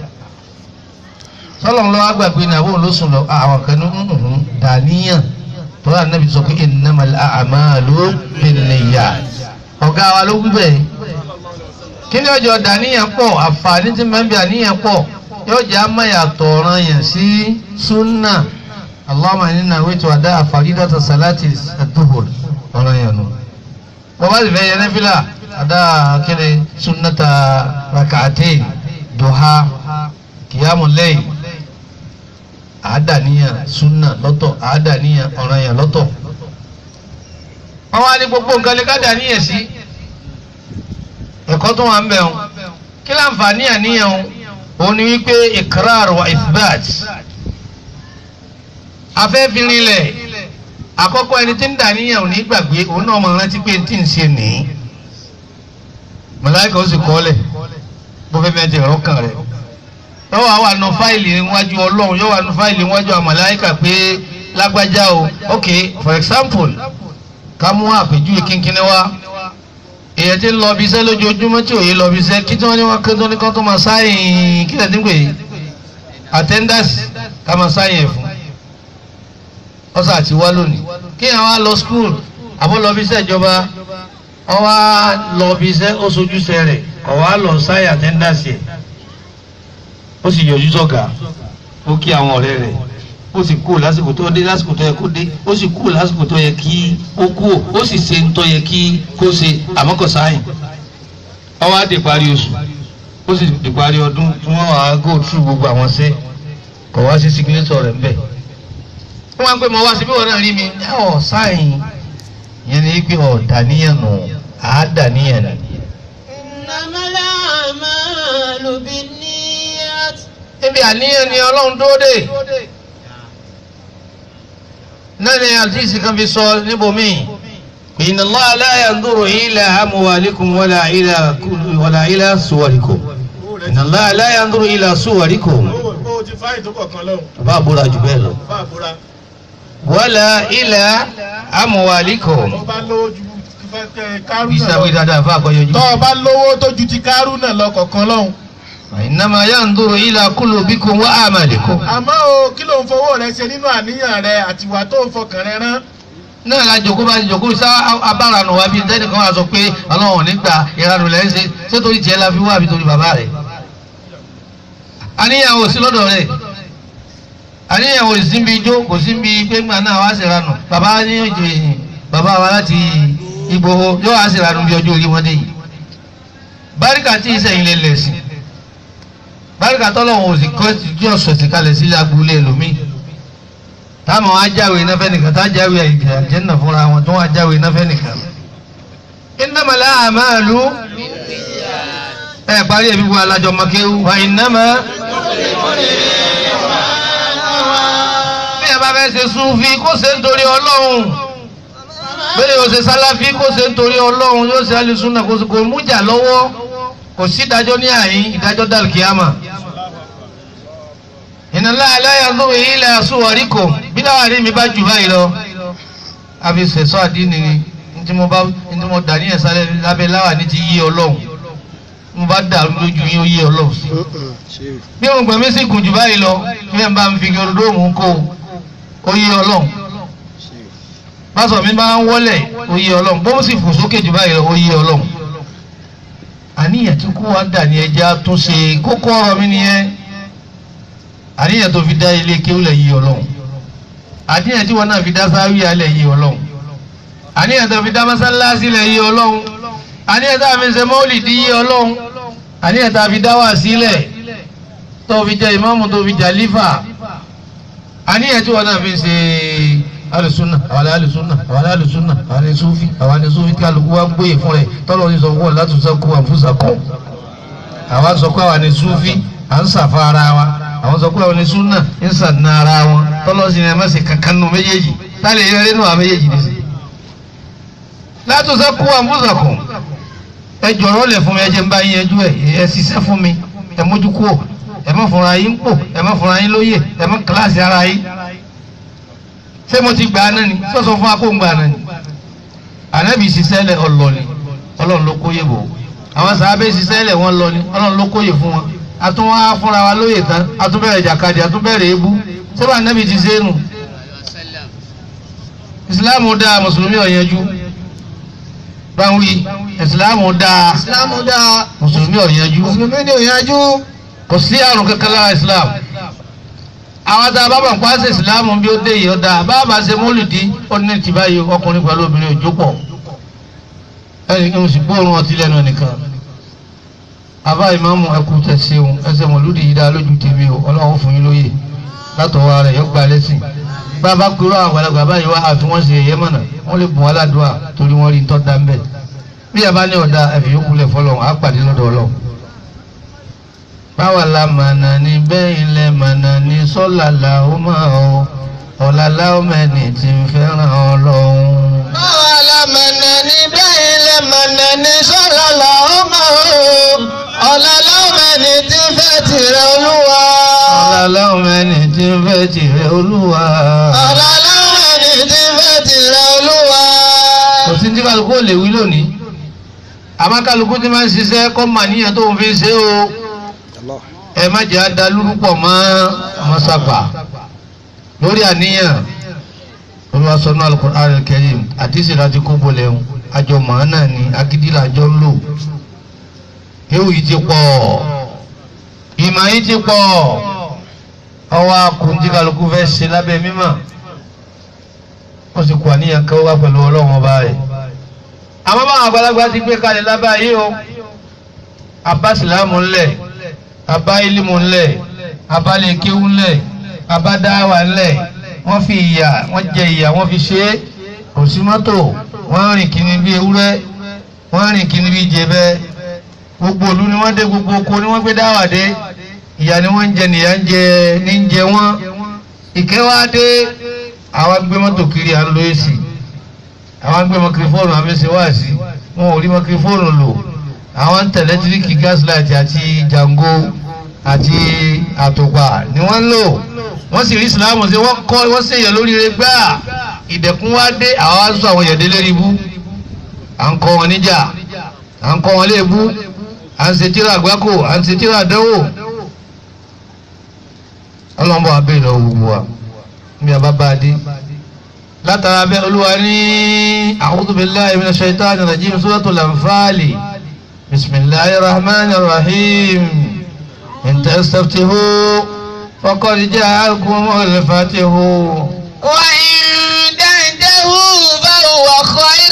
sọlọ ń lọ wá gbàgbé ní àwọn olóṣùn lọ àwọn kan ní nùnùnùn dàníyàn tó wà níbi sọ pé innamal a'malu binniyat ọ̀gá wa ló wí bẹ́ẹ̀ kí ni ọjọ́ dàníyàn pọ̀ àǹfààní tí mẹ́bí àníyàn pọ̀ yóò jẹ́ amáyàtọ̀ ọ̀ràn yẹn sí súnà Allahumma inna nawaitu ada faridata salati ad-duhur ọ̀ràn yẹn nù bàbá sì fẹ́ yẹn nẹ́fìlà ada kini sunnata rak'atain duha kiyamu layl àádàníyàn sunna lọ́tọ̀ àádàníyàn ọ̀ranyàn lọ́tọ̀ wọ́n wá ní gbogbo nǹkan lè ká dàníyàn sí ẹ̀kọ́ tó wà ń bẹ̀ wọn kí láǹfààní àníyàn wọn òun ni wípé ikrar wa ithbat afẹ́fìrinlẹ̀ àkọ́kọ́ ẹni tí ń dàníyàn ò ní gbàgbé òun náà mọ̀ rántí pé tí ń ṣe nìyí màláìka ó sì kọ́lẹ̀ bó fẹ́ mẹ́tẹ̀ ọ̀rọ̀ kan rẹ̀ yóò wá wà nù fáìlì níwájú ọlọ́run yóò wà nù fáìlì níwájú àwọn màláìka pé lágbájá o ok for example ká mú àpèjúwe kínkínní wá èyàn ti ń lọ ibiṣẹ́ lójoojúmọ́ tí òye lọ ibiṣẹ́ kí tí wọ́n ní wọ́n kí tó ní kán tó máa sáyìn kí lẹ́ẹ̀dín pé attendance ká máa sáyìn ẹ̀ fún ọ̀sà àti wá lónìí kí àwọn á lọ school àbọ̀ lọ ibiṣẹ́ ìjọba wọ́n wá lọ bí iṣẹ́ ó sojúṣe rẹ̀ kọ̀ wá lọ sáyà àtẹ́ńdàsì ẹ̀ ó sì yọjú sọ̀gà ó kí àwọn ọ̀rẹ́ rẹ̀ ó sì kú lásìkò tó dé lásìkò tó yẹ kó dé ó sì kú lásìkò tó yẹ kí ó kú ó sì ṣe ń tó yẹ kí kó ṣe àmọ́ kò sáyìn wọ́n wá dé parí oṣù ó sì dé parí ọdún tí wọ́n wá go through gbogbo àwọn ṣẹ́ kọ̀ wá sí signature rẹ̀ ń bẹ̀ wọ́n wá pé mo wá síbí wọn náà rí mi ọ̀ sáyìn yẹn ni pé ọ̀dàníyàn nù àádàníyàn ni. إنما الأعمال بالنيات níbi àníyàn ni ọlọ́run tó dé náà ni àdìsí kan fi sọ níbòmíì inna Allaha la yanzuru ila amwalikum wala ila wala ila suwarikum inna Allaha la yanzuru ila suwarikum ó ti fáyì tó kọ̀ọ̀kan lọ́hùn bàbá àbúrò jù bẹ́ẹ̀ lọ bá àbúrà wala ila amwalikum tó bá lówó ju kárú bí náà sábẹ́ lọ dáadáa fún àkọyọjú. tó o bá lówó tó ju ti kárú náà lọ kọ̀ọ̀kan lọ́hùn. innama yanzuru ila qulubikum wa a'malikum. àmọ́ o kí ló ń fowó rẹ ṣe nínú àníyàn rẹ àtiwà tó ń fọkàn rẹ rán. náà la jòkó bá ti jòkó sá abáranu wa bíi tẹnìkan wà sọ pé ọlọ́run nígbà ìranu lẹ́ ń ṣe ṣé torí tiẹ̀ la fi wá àbí torí bàbá rẹ̀. àníyàn ò sí lọ́dọ̀ rẹ̀ àníyàn ò sí bí ijó kò sí bí gbẹ́ngbà náà wá ṣèrànù bàbá ní ìjọ yìí bàbá wa láti Ìgbòho yóò wá ṣèrànù bí ọjọ́ orí wọn dé yìí. báríkà tí ìsẹ̀yìn lè lẹ̀ sí báríkà tọ́lọ́wọ̀n òsì kọ́ ti jọ́ sọ̀tì kalẹ̀ sílẹ̀ agboolé ẹlòmíì táwọn ajáwé náfẹ́ nìkan tá ajáwé àjẹ́nà fúnra wọn tó wọ́n ajáwé náfẹ́ nìkan. innamal a'malu ẹ parí ẹbí wa alájọ makéwu wa innama. bí ẹ bá fẹ́ ṣe súnfí kó ṣe ń torí ọlọ́run bẹ́ẹ̀ yóò ṣe sálàfí kó ṣe ń torí ọlọ́run yóò ṣe alùsùnà kó kò mújà lọ́wọ́ kò sí ìdájọ́ ní àyín ìdájọ́ dàlùkìyàmà inna Allaha la yanzuru ila suwarikum bí láwárí mi bá jù báyìí lọ àfi sẹ̀sọ́ àdínì ni ntí mo bá ntí mo dà ní ẹ̀sán lábẹ́ láwà ní ti yí ọlọ́run mo bá dà lójú yín ó yí ọlọ́run sí. bí mo gbẹ̀mí sì gùn jù báyìí lọ bí ẹ̀ ń bá ń fi gẹrudóòmù kó ó yí ọlọ́run. pásọ̀ mi máa ń wọlé ó yé ọlọ́run bó sì fò sókè jù báyìí lọ ó yé ọlọ́run àníyàn tí kó wá dà ní ẹja tó ṣe kókó ọ̀rọ̀ mi nìyẹn àníyàn tó fi dá ilé kéwìlẹ̀ yé ọlọ́run àníyàn tí wọn náà fi dá sáwí alẹ̀ yé ọlọ́run àníyàn tó fi dá mọ́sálásí lẹ̀ yé ọlọ́run àníyàn tó fi ṣe mọ́lìdí yé ọlọ́run àníyàn tó fi dá wà sílẹ̀ tó fi jẹ ìmáàmù tó fi jà lífà àníyàn tí wọn náà fi ṣe alùsùnà àwọn alùsùnà àwọn alùsùnà àwọn ní sufi àwọn ní sufi kálukú wa ń gbóyè fún rẹ tọ́lọ́ ní sọ fún wọn láti sọ kú àfúsà kọ́ àwọn sọ pé àwọn ní sufi à ń sàfà ara wa àwọn sọ pé àwọn ní sunna ń sàdínà ara wọn tọ́lọ́ sí ni ẹ má ṣe kankan nù méjèèjì táyà lè yẹrẹ nù àwọn méjèèjì ní sí. láti sọ kú àfúsà kọ́ ẹ jọ̀rọ̀ lẹ̀ fún mi ẹ jẹ́ ń bá yín ẹjú ẹ ẹ ṣiṣẹ́ fún mi ẹ mójú kúrò ẹ má fúnra yín pò ẹ má fúnra yín lóye ẹ má kíláàsì ara yín ṣé mo ti gbà á náà ni sọ́sọ́ fún akóńgbà náà ni ànábì ṣiṣẹ́ lẹ̀ ọlọ́ ni ọlọ́run ló kóyè bò àwọn sàábẹ́ ṣiṣẹ́ lẹ̀ wọ́n lọ ni ọlọ́run ló kóyè fún wọn àtún wá fúnra wa lóye tán àtún bẹ̀rẹ̀ jàkadì àtún bẹ̀rẹ̀ ebú sẹ́wọ́n ànábì ti ṣe é nù ìsìláàmù dáa mùsùlùmí ọ̀yẹ́jú báwí ìsìláàmù dáa ìsìlámù dáa mùsùlùmí ọ̀yẹ́jú mùsùlùmí ni òyìnbó kò sí àrùn kankan lára islam àwọn tá a bá bá ń pàṣẹ islam bí ó dé yìí ó dáa bá a bá ṣe mólùdí ó ní ti báyìí ọkùnrin pẹ̀lú obìnrin òjò pọ̀ ẹnì kí n sì gbóòórùn ọtí lẹ́nu nìkan àbá ìmáàmù ẹkú tẹ̀síwọ̀n ẹsẹ̀ mọ̀lúdì yìí dá lójú tèmi o ọlọ́run fún yín lóye látọwọ́ rẹ̀ yóò gba lẹ́sìn bá a bá kúrò àwọn àgbàlagbà báyìí wá àti wọ́n ṣe ẹ̀yẹ́ mọ̀nà wọ́n lè bùn wá ládùúà torí wọ́n rí tọ́ da ń bẹ̀ bí a bá ní ọ̀dà ẹ̀fẹ̀ yókù lẹ̀ fọlọ́run á pàdé lọ́dọ̀ ọlọ́run báwa la mànà ní bẹ́ẹ̀ ilẹ̀ mànà ní sọ́là làwọn máa ọ ọ̀là láwọn mẹ́ni tí ń fẹ́ràn ọlọ́run. báwa la mọ̀nà ní bẹ́ẹ̀ ilẹ̀ mọ̀nà ní sọ́la làwọn máa ń ọ̀la láwọn ẹni tí ń fẹ́ tìrẹ olúwa. ọ̀là láwọn mẹ́ni tí ń fẹ́ tìrẹ olúwa. ọ̀la láwọn ẹni tí ń fẹ́ tìrẹ olúwa. kò sí ní kálukú ò lè wí lónìí àmọ́ kálukú ti máa ń ṣiṣẹ́ kọ́ màníyàn tó ń fi ṣe o ẹ má jẹ́ adalúrúpọ̀ mọ́ mọ́sápà lórí àníyàn olùwàsánú alukur'an al-karim àdìsí láti kó bolẹ̀ ń àjọ màánà ni agídílà àjọ ń lò ewu yìí ti pọ̀ ìmọ̀ yìí ti pọ̀ ọwọ́ akùnjí kálukú fẹ́ ṣe lábẹ́ mímọ́ wọ́n sì kó àníyàn kan wá pẹ̀lú ọlọ́run ọba rẹ̀ àmọ́ báwọn àgbàlagbà ti gbé kalẹ̀ lábẹ́ ayé o abasilamu ńlẹ̀ abá ilimu ńlẹ̀ abá lèkéwu ńlẹ̀ abá dáwà ńlẹ̀ wọ́n fi ìyà wọ́n jẹ ìyà wọ́n fi ṣe é kò sí mọ́tò wọ́n rìn kíní bí ewúrẹ́ wọ́n rìn kíní bí jẹbẹ́ gbogbo òlu ni wọ́n dé gbogbo oko ni wọ́n gbé dáwà dé ìyà ni wọ́n ń jẹ nìyà ń jẹ ní ń jẹ wọ́n ìkẹwàá dé àwa gbé mọ́tò kiri à ń lo èsì àwọn gbé mọkìrìfóònù àmísí wá sí wọn ò rí mọkìrìfóònù lò àwọn ń tẹ̀lé tíríkì gaslight àti jango àti àtùpà ni wọ́n ń lò wọ́n sì rí islam sí wọ́n kọ́ wọ́n sì yẹ lórí rẹ gbá ìdẹ̀kùn wá dé àwọn wá sọ àwọn yẹ̀dẹ́ lérí bú à ń kọ́ wọn níjà à ń kọ́ wọn léèbú à ń ṣe tíra àgbákò à ń ṣe tíra àdánwò ọlọ́mọ abẹ́ ìlọ gbogbo wa ní abá dé látara bẹ́ olúwa ní a'udhu billahi minash shaitani rajim suratul anfal bismillahir rahmanir rahim in tastaftihu faqad ja'akumul fatihu وإن تنتهوا فهو خير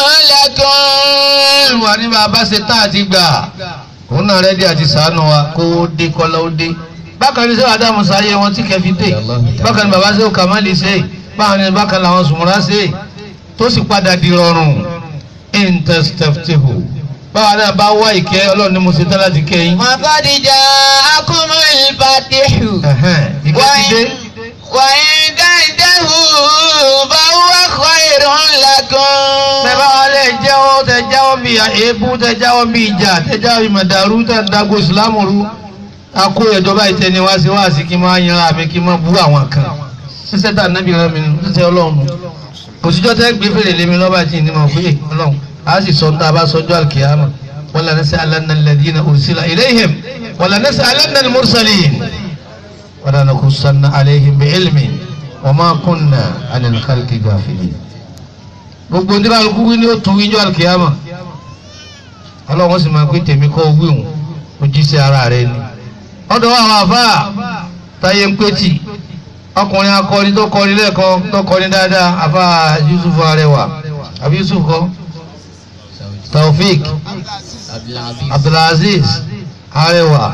لكم olúwa ní bàbá ṣe tá àti gbà òun náà rẹ́dí àti sàánú wa kó o dé kọ́lá ó dé bákan ní sẹ́wọ̀n adamu sáyé wọn tí kẹfì dé bákan ní bàbá sẹ́wọ̀n kàmáàlì ṣe bákan ní bákan làwọn sùnmùrà ṣe tó sì padà di rọrùn intesteftihu báwa náà bá wá ìkẹ́ ọlọ́run ní mo ṣe tán láti kẹ́ yín. وقد جاءكم الفتح Ẹ̀hẹ́n, ìkẹ́ ti dé وإن تنتهوا فهو خير لكم tẹ bá wà lẹ jẹ́wọ́ tẹ jáwọ́ bí èébú tẹ jáwọ́ bí ìjà tẹ jáwọ́ bí màdàrú tẹ dago ìsìlámù rú akó ìjọba ìtẹni wá sí wá sí kí n máa yan àmì kí n máa bú àwọn kan ṣíṣẹ́ tà nábì rẹ mi nù ṣíṣẹ́ ọlọ́run òṣìṣẹ́ tẹ gbé fèrè lémi lọ́ba tí ní mọ̀ pé ọlọ́run a sì sọ níta bá sọjọ́ àlùkìyàmà wala nas'alanna alladhina ursila ilayhim wala nas'alanna al-mursalin wala nakhussanna alayhim bi'ilmin wa ma kunna 'anil khalqi ghafilin gbogbo ní kálukú wí ní ó tún wíjọ́ àlùkìyàmà ọlọ́run sì máa pé tèmi kọ́ wí òun ó jí sí ara rẹ ni ọ̀dọ̀ àwọn àfáà táyé ń pé tì ọkùnrin akọrin tó kọrin lẹ́ẹ̀kan tó kọrin dáadáa àfáà Yusuf Arẹwà àbí Yusuf kọ́ Taofik Abdulaziz Arẹwà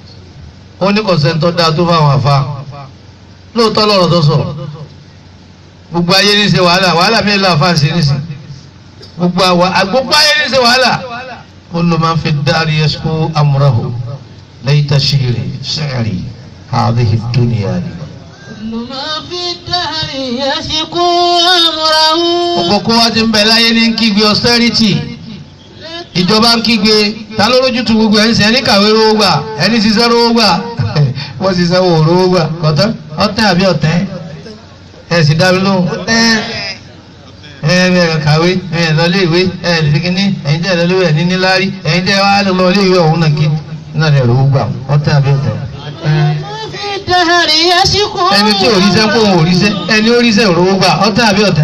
ó ní kọ̀sẹ́ńtọ́ dáa tó fáwọn àfáà lóòótọ́ lọ́rọ̀ tó sọ gbogbo ayé ní ṣe wàhálà wàhálà mi lọ àfáà sí ní sí gbogbo àwa gbogbo ayé ní ṣe wàhálà kullu man fi dari yashku amrahu layta shiri shi'ri hadhihi dunya li كل ما في الدهر يشكو أمره gbogbo kó wá ti ń bẹ láyé ní kígbe austerity ìjọba ń kígbe ta ló lójú tu gbogbo ẹni sẹ ẹni kàwé rówó gbà ẹni ṣiṣẹ́ rówó gbà wọ́n ṣiṣẹ́ wò rówó gbà kọ́tọ́ ọ̀tẹ́ àbí ọ̀tẹ́ ẹ̀ sì dá mi lóhùn ọ̀tẹ́ ẹ̀ ẹ̀ kàwé ẹ̀ lọ lé ìwé ẹ̀ lè kíní ẹ̀yin tẹ́ ẹ̀ lọ lé ìwé ẹ̀ ní níláárí ẹ̀yin tẹ́ wá lọ lé ìwé ọ̀hún náà kí náà lè rówó gbà ọ̀tẹ́ àbí ọ̀tẹ́ ما في الدهر يشكو ẹni tí òrìṣẹ́ kó òun òrìṣẹ́ ẹni òrìṣẹ́ òrówó gbà ọ̀tẹ́ àbí ọ̀tẹ́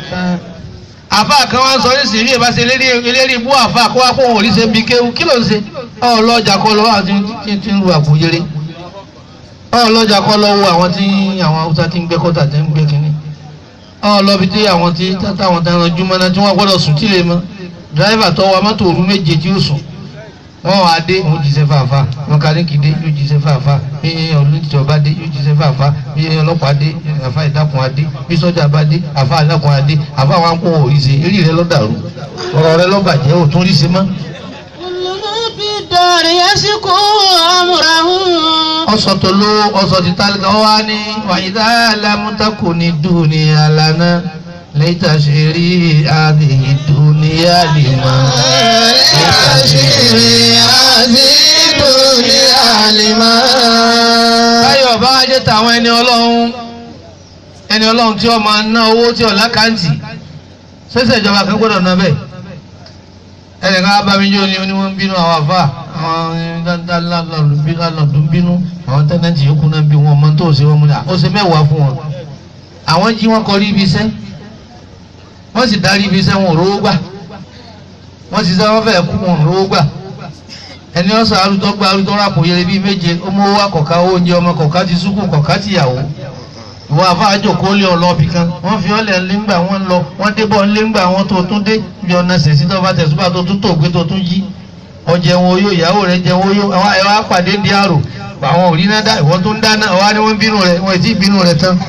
àfa kan wá ń sọ nísìnyí bí ìbá ṣe eléré ibú àfa kó wá kó òun òrìṣẹ́ bí kéwú kí ló ń ṣe ọlọ́jà kọ́ lọ́wọ́ àti tí tí ń ru àpò yẹrẹ ọlọ́jà kọ́ lọ́wọ́ àwọn tí àwọn haúsá ti ń gbé kọ́tà tí ń gbé kínní ọlọ́bi tí àwọn tí táwọn tí wọ́n júmọ́ náà tí wọ́n gbọ́dọ̀ sùn tí lè mọ́ dírẹ́fà tó wa mọ́tò òru méje tí ó sùn wọ́n wá dé òun jíṣẹ́ fàáfà mọ̀kàlíkì dé yóò jíṣẹ́ fàáfà bí olùjọba dé yóò jíṣẹ́ fàáfà bí ọlọ́pàá dé àfa ìdákun adé bí sọ́jà bá dé àfa ìdákun adé àfa àwọn akó òrìṣe eré rẹ lọ́dàrú ọ̀rọ̀ rẹ lọ́bàjẹ́ ò tún ríṣe mọ́. كل ما في الدهر يشكو أمره ọsọ tó ló ọsọ ti tálíkà wá ní wàyídá alámútakò ní dúnìá lánàá lẹ́tà ṣe rí àdìyí dúnìá lè mọ́. báyọ̀ bá wá jẹ́ tàwọn ẹni ọlọ́run ẹni ọlọ́run tí ó máa ná owó tí ọ̀la kàǹtì ṣẹ̀ṣẹ̀ ìjọba kan gbọ́dọ̀ ná bẹ́ẹ̀ ẹnì kan bá mi jó ni ni wọ́n ń bínú àwọn àfa àwọn lálọ́dún bínú àwọn tẹ́nẹ́ǹtì yòókù náà bí wọn mọ tó ṣe wọn múlẹ̀ ó ṣe mẹ́wàá fún wọn àwọn jí wọn kọrí ibi iṣẹ́ wọ́n sì darí ibi iṣẹ́ wọn ò rówó gbà wọ́n sì sẹ́ wọ́n fẹ́ kú wọn ò rówó gbà ẹni ọ̀sán arúgbó gba arúgbó rápò yẹlẹ bíi méje ọmọ owó akọ̀ká oúnjẹ ọmọ kọ̀ká ti sùkú kọ̀ká ti yàwó ìwọ àfáàjò kó lé ọlọ́ọ̀bì kan wọ́n fi ọ́lẹ̀ ńlẹ́ngbà wọ́n lọ wọ́n débọ̀ ńlẹ́ngbà wọ́n tó tún dé bí ọ̀nà sẹ̀sí tó bá tẹ̀síwá tó tún tó gbé tó tún yí ọjẹun oyó ìyàwó rẹ̀ jẹun oyó àwọn ẹ̀wọ̀n apàdé di àrò àwọn òrí náà dá ìwọ́n tó ń dáná ọ̀wá ni wọ́n bínú rẹ̀ wọ́n ì tí ì bínú rẹ̀ tán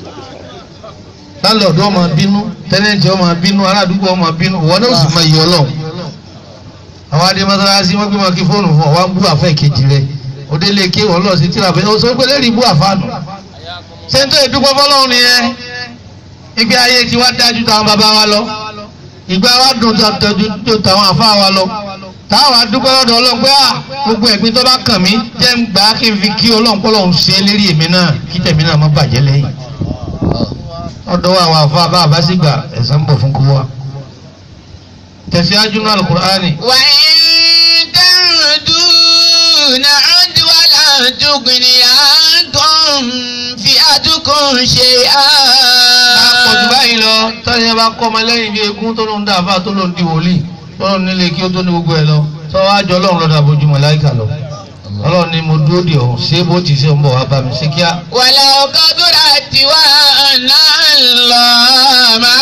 láńlọ́ọ̀dù ọmọ bínú tẹ́nẹ̀ntì ọmọ bínú aládùúgbò ọmọ bínú ìwọ náà sì máa yọ ọlọ́run àwọn adé mọ́sálásí wọ́n gbé wọn kí fóònù fún ọ wá ń bú àfẹ́ kejì rẹ̀ òde lè ké wọn lọ sí tíra fẹ́ ọ sọ pé lẹ́rìí bú àfáànù sẹ́ńtọ́ ìdúpọ̀ fọlọ́run nìyẹn ìgbé ayé tí wá dájú táwọn bàbá wa lọ ìgbé wa dùn tó táwọn àfa wa lọ táwọn adúpẹ́ lọ́dọ̀ ọlọ́run pé à gbogbo ẹ̀gbin tó bá kàn mí jẹ́ ń gbà á kí n fi kí ọlọ́run kọ́ lọ́run ṣe lérí èmi náà kí tẹ̀mí náà má bàjẹ́ lẹ́yìn ọ̀dọ̀ àwọn àfa bá àbá sì gbà ẹ̀san ń bọ̀ fún kú wa tẹ̀síwájú náà alukur'ani. وإن تعدوا نعد ولا تغني عنكم فئتكم شيئا àpọ̀jù báyìí lọ tọ́yẹ bá kọ́ ọmọ lẹ́yìn bí egun tó ló ń dá àbá tó ló ń di wòlíì tó ló ń nílé kí ó tó ní gbogbo ẹ̀ lọ tó wá jọ ọlọ́run lọ́dọ̀ àbójú màláíkà lọ ọlọ́run ni mo dúró dè ọ́ ṣé bó ti ṣe ń bọ̀ wá bá mi ṣe kíá. ولو قدرت وأن الله مع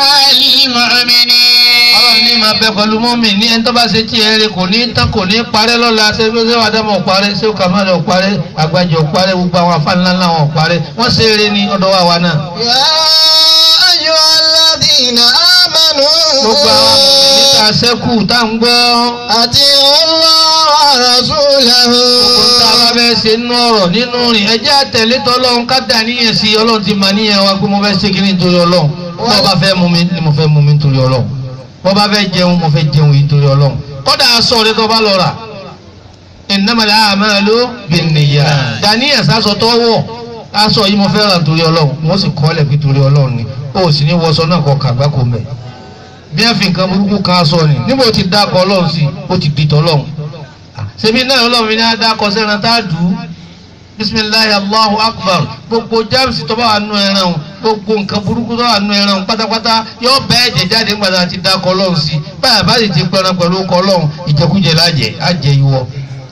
المؤمنين ọlọ́run ní máa bẹ pẹ̀lú mọ́mì ní ẹni tó bá ṣe tí eré kò ní tán kò ní parẹ́ lọ́la ṣé ṣé wàá dámọ̀ parẹ́ ṣé kàmáàlì ọ̀parẹ́ àgbàjọ ọ̀parẹ́ gbogbo àwọn afáàlá ńlá wọn ọ̀parẹ́ wọ́n ṣe eré ní ọ̀dọ̀ wa wa náà. يا أيها الذين آمنوا gbogbo àwọn níta sẹ́kù tá à ń gbọ́. أطيعوا الله ورسوله gbogbo tá a bá fẹ́ ṣe nínú ọ̀rọ̀ nínú rìn ẹjẹ́ àtẹ̀lé tọ́lọ́run ká dà níyẹn sí ọlọ́run ti mà níyẹn wa pé mo fẹ́ ṣe kí ni nítorí ọlọ́run bọ́ bá fẹ́ mú mi ni mo fẹ́ mú mi nítorí ọlọ́run bọ́ bá fẹ́ jẹun mo fẹ́ jẹun yìí nítorí ọlọ́run kọ́dà aṣọ rẹ tó bá lọ rà innamal a'malu binniyat dàníyàn sásọ tó wọ̀ aṣọ yìí mo fẹ́ rà nítorí ọlọ́run wọ́n sì kọ́ lẹ̀ fi torí ọlọ́run ni ó sì ní wọṣọ náà kọ kàgbá kò mẹ́ bí ẹ fi nǹkan burúkú kan aṣọ ni níbo ti dákọ̀ ọlọ́run sí ó ti dìtọ̀ ọlọ́run ṣebí náà ọlọ́run mi ní adákọ̀ sẹ́ran tá a dùn bisimilayi allahu akbar gbogbo james tó bá wà nù ẹran o gbogbo nǹkan burúkú tó wà nù ẹran pátápátá yóò bẹ́ ẹ̀jẹ̀ jáde nígbà tá a ti dá kọ́ lọ́hùn sí báyà bá sì ti pẹran pẹ̀lú kọ́ lọ́hùn ìjẹkújẹ lájẹ àjẹ ìwọ.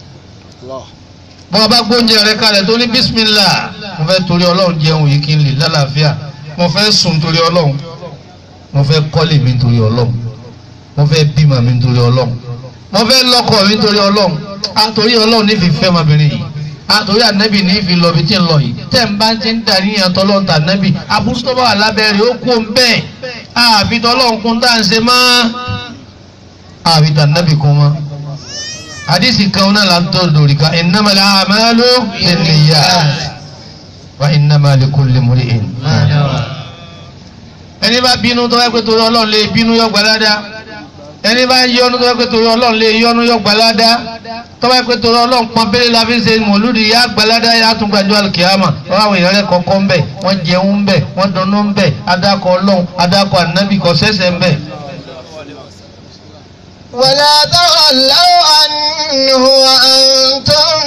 bọ́n bá gbóúnjẹ rẹ kalẹ̀ tó ní bísímìlà mo fẹ́ torí ọlọ́run jẹun yìí kí n lè lálàáfíà mo fẹ́ sùn torí ọlọ́run mo fẹ́ kọ́lé mi torí ọlọ́run mo fẹ́ bímọ mi torí ọlọ́run mo fẹ́ lọ́kọ mi torí ọlọ́run àtòrí ọlọ́run ní fi fẹ́ ọmọbìnrin yìí àtòrí ànábì ní fi lọ bí tí ń lọ yìí tẹ́ ń bá ti ń darí yẹn tọ́lọ́run tà ànábì àbúrò tó bá wà lábẹ́rẹ́ ó kú bẹ́ẹ̀ àfi tọ́lọ́run kún tá à ń ṣe mọ́ àfi tà ànábì kún mọ́ hadisi kan náà la ń tọ́ lórí ká innamal a'malu binniyat wa innama likulli imri'in ma nawa ẹni bá bínú tó wáyé pé torí ọlọ́run lè bínú yọ gbalada ẹni bá yọnu tó wáyé pé torí ọlọ́run lè yọnu yọ gbalada tó wáyé pé torí ọlọ́run pọn bẹ́ẹ̀ la fi ń ṣe mọ̀lúdi yá gbalada yá tún gbàjọ́ alikiyama wọ́n àwọn èèyàn rẹ̀ kọ́kọ́ ń bẹ̀ wọ́n jẹun ń bẹ̀ wọ́n dùnnú ń bẹ̀ adakọ̀ ọlọ́run adakọ̀ ànábì kọ́ sẹ́sẹ̀ ń bẹ̀. ولا تولوا عنه وأنتم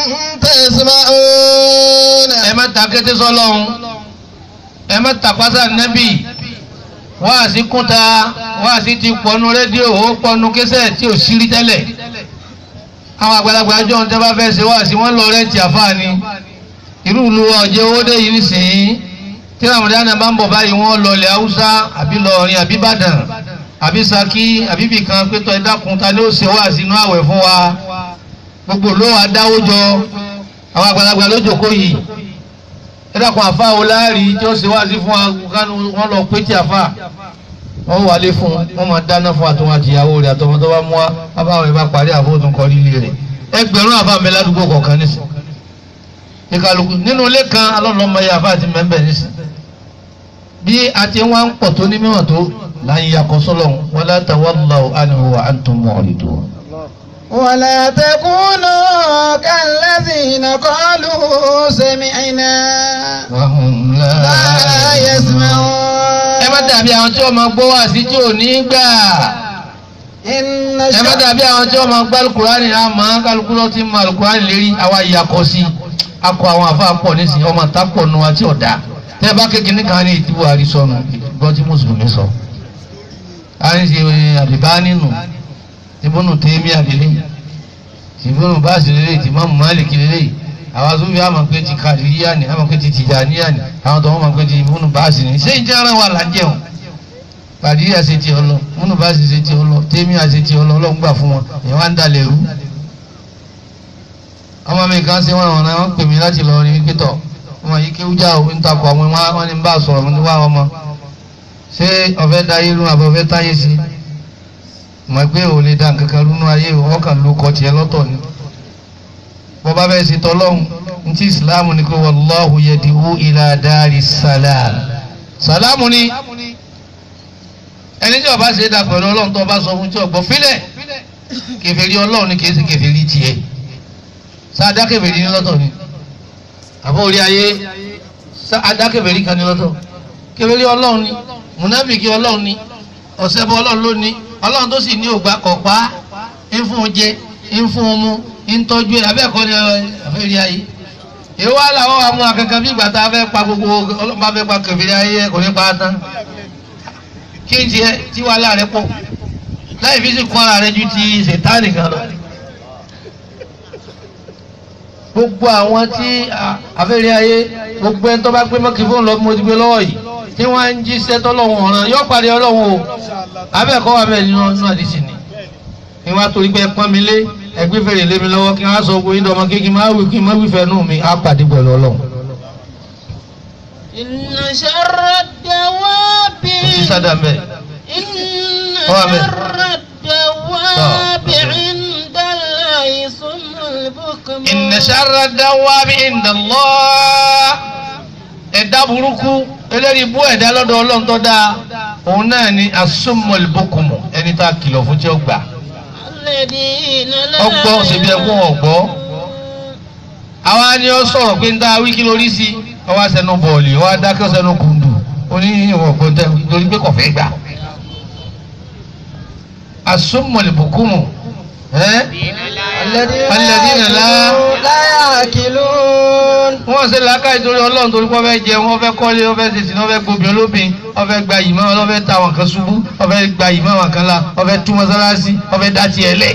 تسمعون ẹ má ta kété sọlọ́run ẹ má ta pásá nẹ́bì wáàsí kúnta wáàsí ti pọnú rédíò ó pọnú kẹsẹ̀ tí ò sírí tẹ́lẹ̀ àwọn àgbàlagbà àjọ ń tẹ́bá fẹ́ ṣe wáàsí wọ́n lọ rẹ́ǹtì àfáàní irú ìlú ọ̀jẹ̀ owó dé yìí nísìnyí tí ramadana bá ń bọ̀ báyìí wọ́n lọ ilẹ̀ haúsá àbí lọrin àbí ìbàdàn àbí saki àbí bìkan pétọ́ ẹ̀dákun ta ni ó ṣe wáàsí inú àwẹ̀ fún wa gbogbo ló wà dáwó jọ àwọn àgbàlagbà ló jókòó yìí ẹ̀dàkùn àfa wo láàrí tí ó ṣe wá sí fún akánú wọn lọ pé tí àfa wọn wà lé fún wọn máa dáná fún àtọwọn àtìyàwó rẹ àtọmọ tó bá mú wa bábá rẹ bá parí àfọwọ́tún kọ líle rẹ ẹgbẹ̀rún àfa mi ládùúgbò kọ̀ọ̀kan nísìn ìkàlùkù nínú ilé kan alọ́lọ́mọ yẹ àfa àti mẹ́mbẹ́ nísìn bí a ti wá ń pọ̀ tó ní mímọ̀ tó láyé yakọ̀ sọ́lọ̀ wala tawallaw anhu wa antum mu'ridun. ولا تكونوا كالذين قالوا سمعنا wa hum la لا يسمعون ẹ má dàbí àwọn tí wọ́n máa gbọ́ wá sí tí ò ní gbà إن ẹ má الشر dàbí àwọn tí wọ́n máa gbá alukurani náà mọ́ kálukú ló ti mọ alukurani lérí àwa ìyàkọ́ sí akọ àwọn àfa pọ̀ nísìnyí ọmọ ta pọ̀ nu àti ọ̀dà tẹ́ ẹ bá kékeré kan ní ìdíbò àrísọ̀nù ìgbọ́n tí mùsùlùmí sọ. àríṣe àdìbá nínú ìbùnú tèmi àdìlẹ́ ìbùnú báàsì lélẹ̀ tí mọ́mú máàlìkì lélẹ̀ àwọn tó fi àmọ̀ pé ti kàdíríyà ni àmọ̀ pé ti tìjàníyà ni àwọn tó wọ́n mọ̀ pé ti ìbùnú báàsì ni ṣé ìjẹ́ ara wa là ń jẹun kàdíríyà ṣe ti ọlọ múnú báàsì ṣe ti ọlọ tèmíyà ṣe ti ọlọ ọlọ́run gbà fún wọn èèyàn wá ń dalẹ̀ rú ọmọ mi kan ṣe wọn àwọn ọ̀nà wọn pè mí láti lọ rí pítọ̀ ọmọ yìí kí wújà ò ń takò àwọn wọn wọn ní bá a sọ̀rọ̀ ní wá ọmọ ṣé ọ̀fẹ́ da ayé rú àbọ̀ ọ̀fẹ́ táyé sí mọ̀ pé ò lè da nǹkan kan rúnú ayé o ọkàn ló kọ tiẹ̀ lọ́tọ̀ ni bọ́ bá bẹ́ẹ̀ ṣe tọ́lọ́hún ní ti ìsìláàmù ni kò wallahu yadi'u ila dari salam sàlámù ni ẹni tí ó bá ṣe é dà pẹ̀lú ọlọ́run tó bá sọ fún tí ọgbọ́n fílẹ̀ kèfèrí ọlọ́run ni kìí ṣe kèfèrí tiẹ̀ sáadá kèfèrí ní lọ́tọ̀ ni àbọ̀ orí ayé sáadá kèfèrí kan ní lọ́tọ̀ kèfèrí ọlọ́run ni mùnáfìkì ọlọ́run ni ọ̀sẹ̀bọ ọlọ́run ló ní ọlọ́run tó sì ní ògbà kọ̀pá ń fún un jẹ ń fún un mú ń tọ́jú ẹ̀ abẹ́ẹ̀kọ́ ni àfẹ́rí ayé èwo wà láwọn àwọn akẹ́kẹ́ bí ìgbà tá a fẹ́ pa gbogbo ọlọ́pàá fẹ́ pa kèfèrí ayé kò ní pa á tán kí n tiẹ̀ tí wàhálà rẹ pọ̀ láì fi sí kọ́ra rẹ ju ti ṣètánì kan lọ. gbogbo àwọn tí àfẹ́rẹ́ ayé gbogbo ẹni tó bá gbé mọ́kì fóònù lọ bí mo ti gbé lọ́wọ́ yìí tí wọ́n ń jíṣẹ́ tọ́lọ́hún ọ̀ràn yóò parí ọlọ́run o abẹ́ẹ̀kọ́ wà bẹ́ẹ̀ nínú ọdún àdìsí ni ni wọ́n á torí pé ẹ pọ́n mi lé ẹgbẹ́ fèrè lé mi lọ́wọ́ kí wọ́n á sọ gbogbo yín dọ́mọ kékeré máa wí kí n má wí fẹ́ nù mí á pàdé pẹ̀lú ọlọ́run. إن شر الدواب sí sádà mbẹ́ إن هو أمين. شر الدواب عند الله صم البكم inna sharra dawabi inda Allah ẹ̀dá burúkú eléyìí bú ẹ̀dá lọ́dọ̀ ọlọ́run tó dáa òun náà ni asumul bukumu ẹni tá a kìlọ̀ fún tí ó gbà الذين لا ọgbọ́ ṣèbí ẹkún ọ̀gbọ́ àwa ni ó sọ̀rọ̀ pé ń dá wíkí lórí sí ọwọ́ sẹ́nu bọ̀ọ̀lì ọwọ́ adákẹ́ sẹ́nu kùndù ó ní ìwọ̀n ọ̀gbọ́n tẹ́ torí pé kò fẹ́ gbà asumul bukumu ẹ́ الذين الذين لا لا يعقلون wọn wọ́n ṣe làákàyè torí ọlọ́run torí wọ́n fẹ́ jẹun wọ́n fẹ́ kọ́lé wọ́n fẹ́ ṣèṣin wọ́n fẹ́ gbóbi olóbìn wọ́n fẹ́ gba ìmọ̀ wọ́n fẹ́ ta àwọn kan ṣubú wọ́n fẹ́ gba ìmọ̀ àwọn kan la wọ́n fẹ́ tú mọ́sálásí wọ́n fẹ́ dá tiẹ̀ lẹ̀.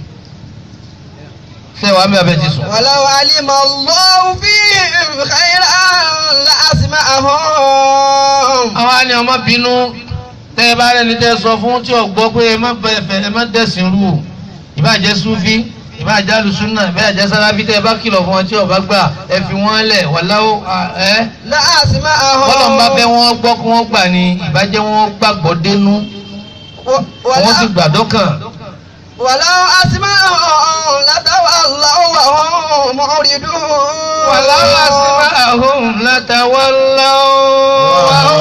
ṣé wàá mi àbẹ̀ ti sùn. ولو علم الله فيهم خيرا لأسمعهم àwọn àni ọmọ bínú tẹ ẹ bá rẹni tẹ sọ fún tí o gbọ́ pé ẹ má bẹ̀fẹ̀ ẹ má dẹ̀sìn rú o ìbàjẹ́ sufi ìbàjẹ́ alùsùnà ìbàjẹ́ sálábí tẹ ẹ bá kìlọ̀ fún wọn tí o bá gbà ẹ fi wọ́n lẹ̀ wàláwó ẹ لأسمعهم bọ́lọ̀ ń bá fẹ́ wọ́n gbọ́ kí wọ́n gbà ní ìbàjẹ́ wọn gbàgbọ́ dénú و- wọ́n sì ولو, gbàdọ́kàn ولو أسمعهم لتولوا وهم معرضون wàláwó àsìmá àhóhùn látàwọ́láwó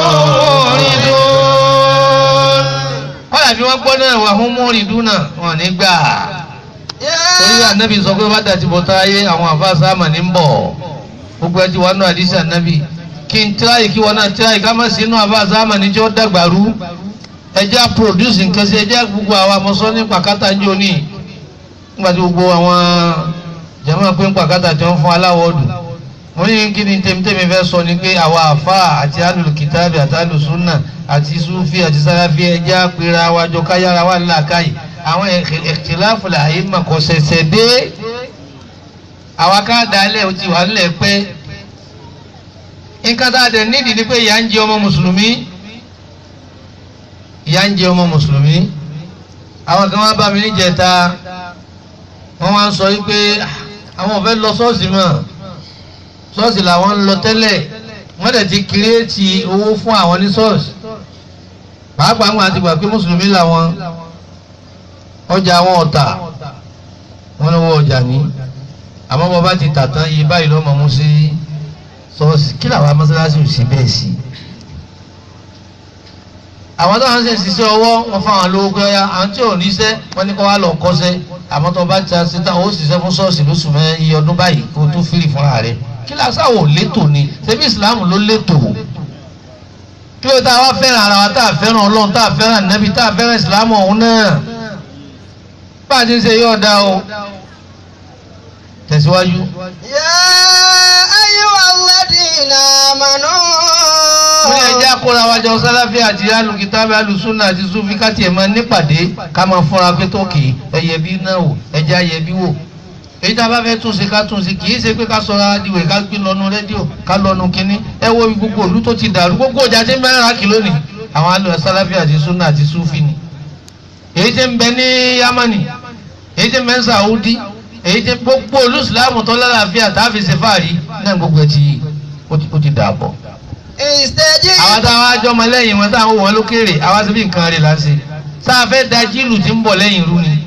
kọ́lá bí wọ́n gbọ́ náà wà hún mọ́rìndún náà wọ́n ní gbà torí يا ànábì sọ pé bá dàtí bọ́tá ayé àwọn àfa sáàmà ní ń bọ̀ gbogbo ẹtí wọn náà àdìsí ànábì kí n tíráyì kí wọn náà tíráyì ká má sí inú àfa sáàmà ní tí ó dàgbà rú ẹjẹ́ produce nǹkan sí ẹjẹ́ gbogbo àwọn amọ̀sọ́ ní pàkátà ń jò ní nígbà tí gbogbo àwọn jẹ́mọ́ pé ń pàkátà tí wọ́n fún aláwọ̀ ọdún mo ní kí ni tèmítèmí fẹ́ sọ ni pé àwa àfa àti alùkìtàbí àti alùsùnà àti sufi àti sáráfí ẹjẹ́ àpèrè àwàjọ káyára wà nílàkàyè àwọn ìkìláfù làyè mà kò ṣẹ̀ṣẹ̀ dé àwa ká dalẹ̀ ó ti wà nílẹ̀ pé nǹkan tá a dẹ̀ nídìí ni pé ìyà ń jẹ ọmọ mùsùlùmí ìyà ń jẹ ọmọ mùsùlùmí àwọn kan wá bá mi níjẹta wọ́n wá ń sọ wípé àwọn ò fẹ́ lọ ṣọ́ọ̀ṣì mọ́ ṣọ́ọ̀ṣì làwọn ń lọ tẹ́lẹ̀ wọ́n dẹ̀ ti kírètì owó fún àwọn ní ṣọ́ọ̀ṣì pàápàá wọn àti gbà pé mùsùlùmí làwọn ọjà àwọn ọ̀tà wọn lọ́wọ́ ọjà ní àmọ́ bọ́ bá ti tà tán iye báyìí lọ́mọ mú sí ṣọ́ọ̀ṣì kí làwọn mọ́sálásí ò sí bẹ́ẹ̀ sí. àwọn táwọn ṣe ń ṣiṣẹ́ ọwọ́ wọn fún àwọn lówó gbẹ́yà àwọn tí ò níṣẹ́ wọn ní kó wá lọ kọ́ṣẹ́ àmọ́ tó bá ti ṣe tán ó ṣiṣẹ́ fún ṣọ́ọ̀ṣì lóṣù mẹ́ iye ọdún báyìí kó tó fìrì fúnra rẹ̀ kí làṣàwò létò ni ṣebí ìsìláàmù ló létò kí ló tá a wá fẹ́ràn ara wa tá a fẹ́ràn ọlọ́run tá a fẹ́ràn nẹ́bí tá a fẹ́ràn ìsìláàmù ọ̀hún náà bá a ti ń ṣe yóò dá o tẹ̀síwájú. يا أيها الذين آمنوا wọ́n yẹ jẹ́ àkóra wájọ sáláfì àti alùkìtàbí alùsùnà àti sufi káti ẹ̀ máa nípàdé ká máa fúnra pé tó kì í ẹyẹ bí náà wò ẹjẹ́ ayẹ bí wò èyí tá a bá fẹ́ tún ṣe ká tún ṣe kì í ṣe pé ká sọra adìwẹ̀ ká gbé lọ́nu rédíò ká lọ́nu kínní ẹ wo gbogbo òlú tó ti dàrú gbogbo ọjà tí ń bẹ́ẹ̀ rà kí lónìí àwọn alùpùpù sáláfì àti sunna àti sufi ni èyí tí ń bẹ ní yamani èyí tí ń bẹ ní saudi èyí tí gbogbo olú ìsìlámù tó lálàáfíà tá a fi ṣe fáàrí náà gbogbo ẹ ti ó ti- ó ti dàbọ̀ استجب àwọn táwọn ajọ́ ọmọ lẹ́yìn wọn táwọn wọn lókèrè àwọn síbí nǹkan rẹ̀ là ń ṣe sáà fẹ́ da jíìlù tí ń bọ̀ lẹ́yìn rú ni.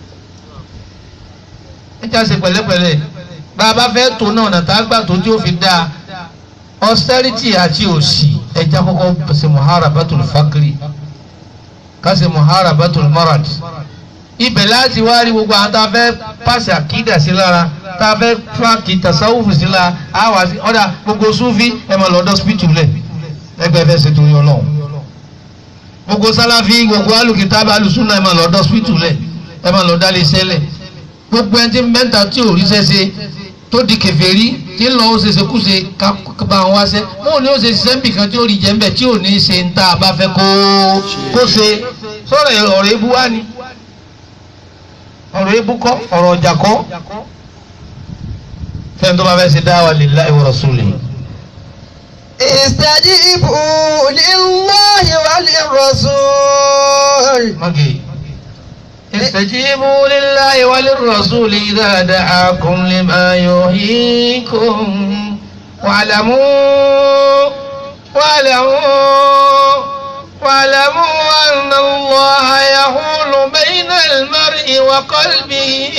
ẹ já ṣe pẹ̀lẹ́pẹ̀lẹ́ bá a bá fẹ́ tó náà nàta gbà tó tí ó fi da austerity àti òṣì ẹja kọ́kọ́ ṣe muharabatul fakiri ká ṣe muharabatul marad ibẹ̀ láti wá rí gbogbo àwọn tá a fẹ́ pàṣẹ àkídà sí lára tá a fẹ́ pàkì tasawufu sí lára á wà sí ọ̀dà gbogbo sufi ẹ̀ máa lọ ọ̀dọ̀ hospital lẹ̀ ẹgbẹ́ fẹ́ ṣe torí ọlọ́run gbogbo sáláfí gbogbo alùkìtàbí alùsùnà ẹ̀ máa lọ ọ̀dọ̀ hospital lẹ̀ ẹ̀ máa lọ dálé sẹ́lẹ̀ gbogbo ẹni tí mẹ́ta tí ò rí sẹ́sẹ́ tó di kèfèrí tí ń lọ ó ṣe ṣekúṣe ká ká bá wọn wáṣẹ́ wọn ò ní ó ṣe ṣiṣẹ́ níbì kan tí ó rí jẹ́ ńbẹ̀ tí ò ní ṣe ń tá a bá fẹ́ kó kó ṣe sọ̀rọ̀ ọ̀rọ̀ ebú wá ni ọ̀rọ̀ ebú kọ́ ọ̀rọ̀ ọjà kọ́ fẹ́ni tó bá fẹ́ ṣe dáwà lillahi wa rasulihi. استجيبوا لله وللرسول مجي استجيبوا لله وللرسول إذا دعاكم لما يحييكم واعلموا واعلموا واعلموا أن الله يحول بين المرء وقلبه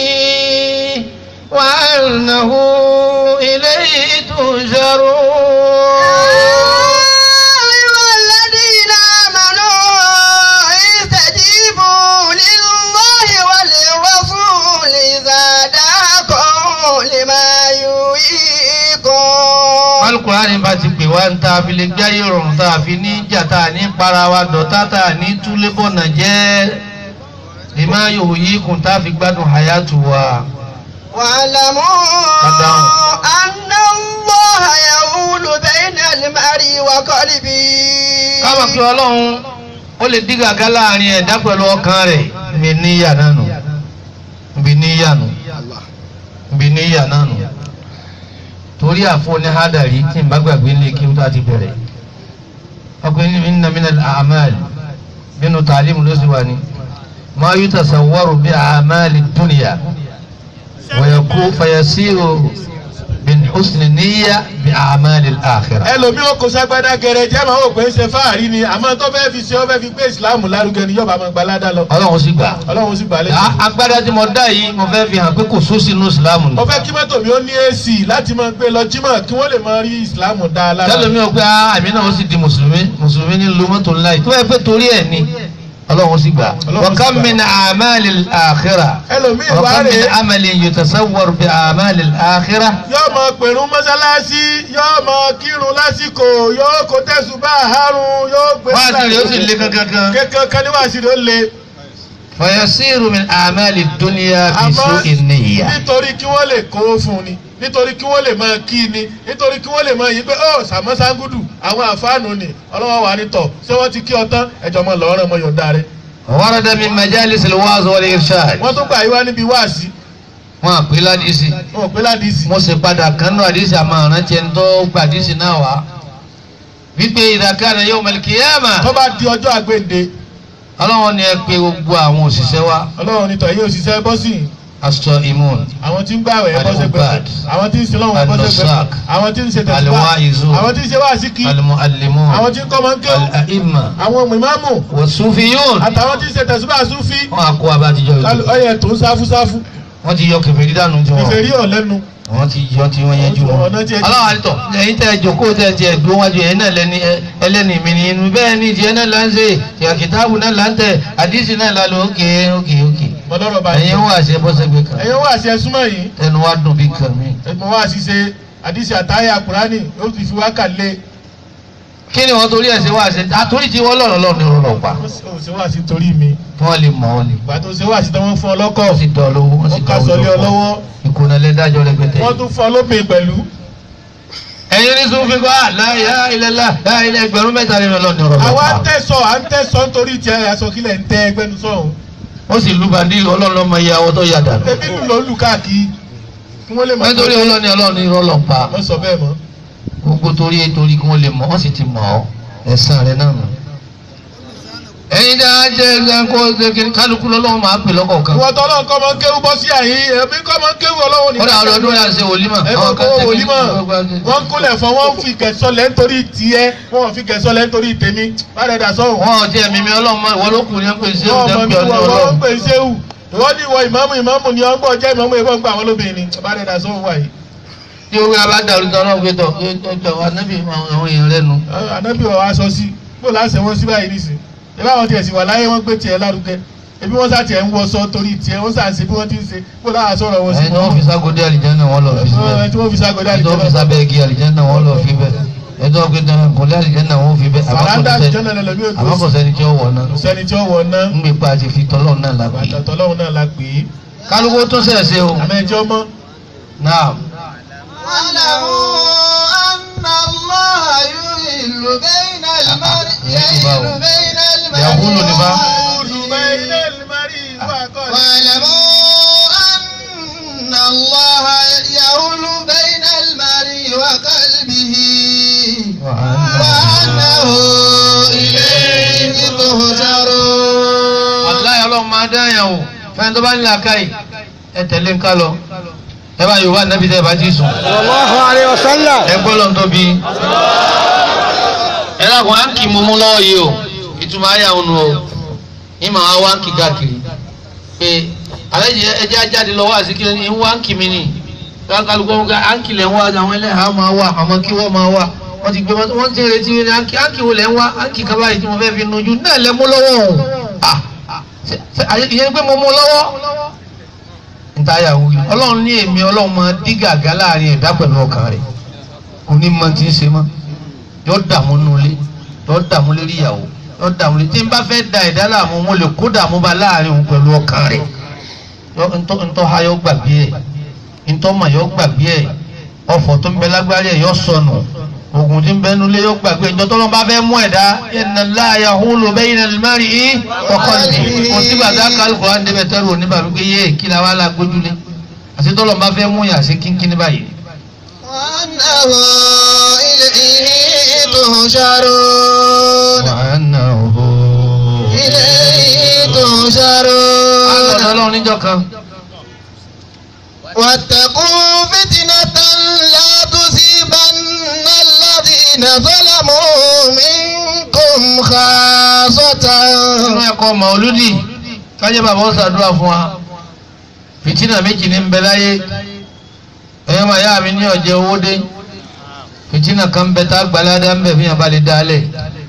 وأنه إليه تهجرون أيها الذين آمنوا استجيبوا لله وللرسول إذا دعاكم لما يحييكم alukurani bá ti pè wá ń ta fi lè gbé ayé rọrùn tá a fi ní jà tá a ní para wa dọ̀tá tá a ní túlé bọ̀nà jẹ́ lèmá yòó yí kùn tá a fi gbádùn hayatu wa. واعلموا Calm down. أن الله قلبه káwọn kí ọlọ́run ó lè dí gàgá láàrin ẹ̀dá pẹ̀lú ọkàn rẹ̀ ibi níyà náà nù ibi níyà nù ibi níyà náà nù torí àfọ ní hádàrí tí n bá gbàgbé ní kí n tó àti bẹ̀rẹ̀ ọkùnrin ní inna minal a'mal nínú tàlímù ló sì wà ní ma yutasawwaru bí a'mali dunya wa yakun fayasiru min husni niyya bí a'mali al-akhirah. ẹlòmí ó kó sagbada gẹrẹjẹ máa wò pé ń ṣe fáàrí ni àmọ́ tó fẹ́ fi ṣe ó fẹ́ fi gbé ìsìláàmù lárugẹ ni yọba máa gbalada lọ ọlọ́run sì gbà. ọlọ́run sì gbà lẹ́sìn. A- agbádá tí mo dá yìí mo fẹ́ fi hàn pé kò sósì inú ìsìlámù ni. mo fẹ́ kí mọ́tò mi ó ní ac láti máa gbé lọ jímọ̀ kí wọ́n lè máa rí ìsìláàmù dá a lára. tẹ́lẹ̀ mi ò pé ah, àmì náà ó sì di mùsùlùmí mùsùlùmí ní lu mọ́tò ńlá yìí tó bá yẹ pé torí ẹ̀ ni ọlọ́run sì gbà. Ọlọ́run wa sì kam gbà. min a'mali al-akhirah ẹlòmíì wa wá kam min rèé amalin yutasawwar bi a'mali al-akhirah. yóò máa pèrún mọ́sálásí yóò máa kírun lásìkò yóò kó tẹ̀sùbá àárún yóò gbé wá sí rẹ̀ ó sì lé kankan. kankan kan ní wàásù rẹ̀ ó le. fayasiru min a'mali dunya fi àmọ́ su'i niyya. nítorí kí wọ́n lè kó fún ni nítorí kí wọ́n lè máa kí ni nítorí kí wọ́n lè máa yí pé ó sàmọ́ sangudu àwọn àfáànù ni ọlọ́wọ́ wà ní tọ̀ ṣé wọ́n ti kí ọ tán ẹ̀jọ̀ mọ́ lọ́ọ́rọ́ mọ́ yọ̀ǹda rẹ̀. warada min majalis al-wa'z wal-irshad. wọ́n tún gbà yí wá níbi wáàsí wọn àpè ládìsí. wọn ò pé ládìsí. mo sì padà kánú àdìsí àmọ́ àrántí ẹni tó gba àdìsí náà wá wípé idha kana yawm al-qiyamah tó bá di ọjọ́ àgbéǹde ọlọ́run ni ẹ pé gbogbo àwọn òṣìṣẹ́ wa ọlọ́run nítọ̀ yóò ṣiṣẹ́ bọ́ sí i as-sa'imun àwọn tí ń gbàwẹ̀ ẹ bọ́ sẹ́gbẹ̀ẹ́ Al-Ubad. àwọn tí ń sin lọ́wọ́ ẹ bọ́ sẹ́gbẹ̀ẹ́ Al-Nusrak. àwọn tí ń ṣe tẹ̀síwá Al-Wa'izun. àwọn tí ń ṣe wáàsí kí al-mu'allimun àwọn tí ń kọ́ máa ń kéwù al-a'imma àwọn mìmáàmù was-sufiyun àtàwọn tí ń ṣe tẹ̀síwá súfì wọn àkó abájíjọ Kálù- ìlú ọyẹ tó ń sáfúsáfú wọn ti yọ kẹfẹ dídánù tí wọn ìfẹ́ rí ọ̀lẹ́nu wọn ti yọ tí wọn yẹn jù wọn Ọ̀nà tí ẹ- aláwọ àlítọ ẹ̀yin tẹ jókòó tẹ tiẹ dúró wájú ẹ̀yin náà lẹni ẹ- ẹlẹni mi ni inú bẹ́ẹ̀ ni tiẹ̀ náà là ń ṣe tiẹ kìtàbù náà là ń tẹ àdìsí náà là lọ òkè òkè òkè mọlọ́rọ̀ bá ẹ̀yin wà ṣe bọ́sẹ̀gbẹ̀ kan ẹ̀yin wá sí ẹsúnmọ́ yìí ẹnu wa dùn bí kan mi. ẹ̀gbọ́n wá sí ṣe àdìsí àtàyà kùránì ó ti fi wákà lé kí ni wọ́n torí ẹ̀ ṣe wá ṣe àtòrí tí wọ́n lọ́rọ̀ lọ́rọ̀ ní ọ̀rọ̀ pa ó ṣe wá sí torí mi wọ́n lè mọ̀ ọ́ lè ìgbà tó ṣe wá sí tí wọ́n fún ọ lọ́kọ̀ wọ́n sì dọ̀ lówó wọ́n sì wọ́n ká dọ̀ sọlé ọ owó lọ́wọ́ ìkùnà lẹ́dájọ́ rẹpẹtẹ. wọ́n tún fún ọ lópin pẹ̀lú ẹ̀yin ní sùn fi kọ́ àláyà ilẹ̀lá ilẹ̀ ẹgbẹ̀rún mẹ́ta nínú ọlọ́ọ̀ni ọ̀rọ̀ àwa ń pa. tẹ̀sọ̀ à ń tẹ̀sọ̀ nítorí tiẹ̀ aṣọ kílẹ̀ ń tẹ́ ẹgbẹ́nu sọ̀hún ó sì lu bàndí ọlọ́ọ̀lọ́ mọ iye àwọn tó yà dànù. ẹbí lù ló lù káàkiri kí wọ́n lè mọ̀ wọ́n torí ọlọ́ọ̀ni ọlọ́ọ̀ni ọlọ́ọ̀ pa wọ́n sọ bẹ́ẹ̀ mọ́ gbogbo torí torí kí wọ́n lè mọ̀ wọ́n sì ti mọ̀ ọ́ ẹ̀sán rẹ̀ náà nù. ẹ̀yin dáa jẹ́ ẹgbẹ́ kálukú lọ́lọ́wọ́ máa pè lọ́kọ̀ọ̀kan. ìwọ tọ́lọ́ nǹkan máa ń kéwú bọ́ sí àyín ẹ̀mí kọ́ máa ń kéwú ọlọ́wọ́ ní ó dà ọdọọdún yà ṣe wòlímọ̀. ẹ̀kọ́ kọ́ wòlímọ̀ wọ́n kúnlẹ̀ fún wọn fi kẹsọ́lẹ̀ nítorí tiẹ̀ wọ́n fi kẹsọ́lẹ̀ nítorí tèmi bàrẹ̀ dà sọ́hùn. wọn ò tiẹ̀ mímí ọlọ́run mọ́ ìwọ ló kù ní ẹ̀ ń pè sí wọ́n ọ̀dẹ́ mọ̀ ń mí pè ọ́ ní wọ́n wọ́n ọlọ́run. ń pè é séwù ìwọ́n ní ìwọ ìmáàmù ìmáàmù ni ọgbọ́n jẹ́ ìmáàmù ìwọ́n gbà wọ́n lóbìnrin bàrẹ̀ dà sọ́hùn wáyé. tí owó abá dàrú tán náà gbé tọ̀ ọjọ́ anábì àwọn èèyàn rẹ̀ nu. ànábì ọ̀ aṣọ sí bó láṣẹ wọn sí báyìí nísìn ìbá wọn tiẹ̀ sì wà láyé wọn gbé tiẹ̀ lárugẹ ebi wọn sá tiẹ̀ ń wọṣọ torí tiẹ̀ wọn sá ṣe bí wọ́n ti ń ṣe bó láà sọ̀rọ̀ wọn sí ẹni tí wọ́n fi ságódé àlìjáná wọn lọ fi síbẹ̀ ẹni tí wọ́n fi ságọdá ẹni tí wọ́n fi sábẹ́ igi àlìjáná wọn lọ fi bẹ̀ ẹni tí wọ́n fi dáná kọ́lé àlìjáná wọn fi bẹ̀ fàràndà jọ́nà lẹ́lẹ́mí ò àmọ́ kò tó sẹ́ni tí ó wọ̀ náà sẹ́ni tí ó wọ̀ ná ń gbé pa àti fi tọ́lọ́ náà lápẹ́. àtàtọ̀ lọ́hùn náà la pè é kálukú tún sẹ̀ ṣe o àmẹ́jọ́ mọ́ náà واعلموا أن الله يحل بين المرء يحل بين المرء يقول لبا واعلموا أن الله يحول بين المرء وقلبه وأنه إليه تهجرون wàláyé ọlọ́run máa dá yàn o fẹ́ni tó bá ń làákàyè ẹ tẹ̀lé ń ká lọ ẹ bá yorùbá nàbí tẹ́ ẹ bá ti sùn. sallallahu alayhi wa sallam. ẹ gbọ́ lọ́n tóbi. ẹ lákùn á ń kì í mú mú lọ́wọ́ yìí o ìtumọ̀ ayé àwọn o ìmọ̀ àwọn wá ń kì káàkiri pé àlẹ́ yìí ẹjẹ́ ajáde lọ́wọ́ àsìkí ní wá ń kì mí nì kálukú wọn ká á ń kìlẹ̀ ń wá àwọn ẹlẹ́hàá máa wà àmọ́ kí wọ́n máa wà wọ́n ti gbé wọn wọ́n ti retí ní á ń kì wọlé ń wá á ń kì kaba yìí tí mo fẹ́ fi nujú náà lẹ mú lọ́wọ́ o ah ṣe- ṣe- àyè- ìyẹn pé mo mú lọ́wọ́ ntaya wuli ọlọ́run ní èmi ọlọ́run máa dí gàgá láàrin ẹ̀dá pẹ̀lú ọkàn rẹ̀ òní máa ti ń ṣe mọ́ yọ dààmú nulẹ̀ yọ dààmú lérí ìyàwó yọ dààmú lérí tí n bá fẹ́ da ẹ̀dá láàmú mo lè kó dààmú bá láàrin òun pẹ̀lú ọkàn rẹ̀ yọ ntọ́ ntọ́ ha yọ gbàgbé ẹ̀ ntọ́ mà yọ gbàgbé ẹ̀ ọ̀fọ̀ tó ń bẹ lágbárí ẹ̀ yọ sọnù ogun tí ń bẹnu lé yóò gbàgbé ìjọ tó lọ́n bá fẹ́ mú ẹ̀dá inna Allaha yahulu bayna al-mar'i wa qalbihi kò sí bàtà kálukú á ń débẹ̀ tẹ́rù òní bàbí pé yé kí la wá la gbójúlé àti tó lọ́n bá fẹ́ mú yàn sí kínkín ní báyìí. وأنه إليه تهشرون wa annahu إليه àgbọ̀dọ̀ تهشرون ọlọ́run níjọ́ kan واتقوا فتنة لا تصيبن الذين ظلموا منكم خاصة nínú ẹ̀kọ́ màálùdì kájẹ́ bàbá ó ṣàdúrà fún wa fìtínà méjì ní ń bẹ láyé ẹ̀yọ́ máa yá mi ní ọ̀jẹ̀ owó dé fìtínà kan ń bẹ tá gbalada ń bẹ fi hàn bá lè dálẹ̀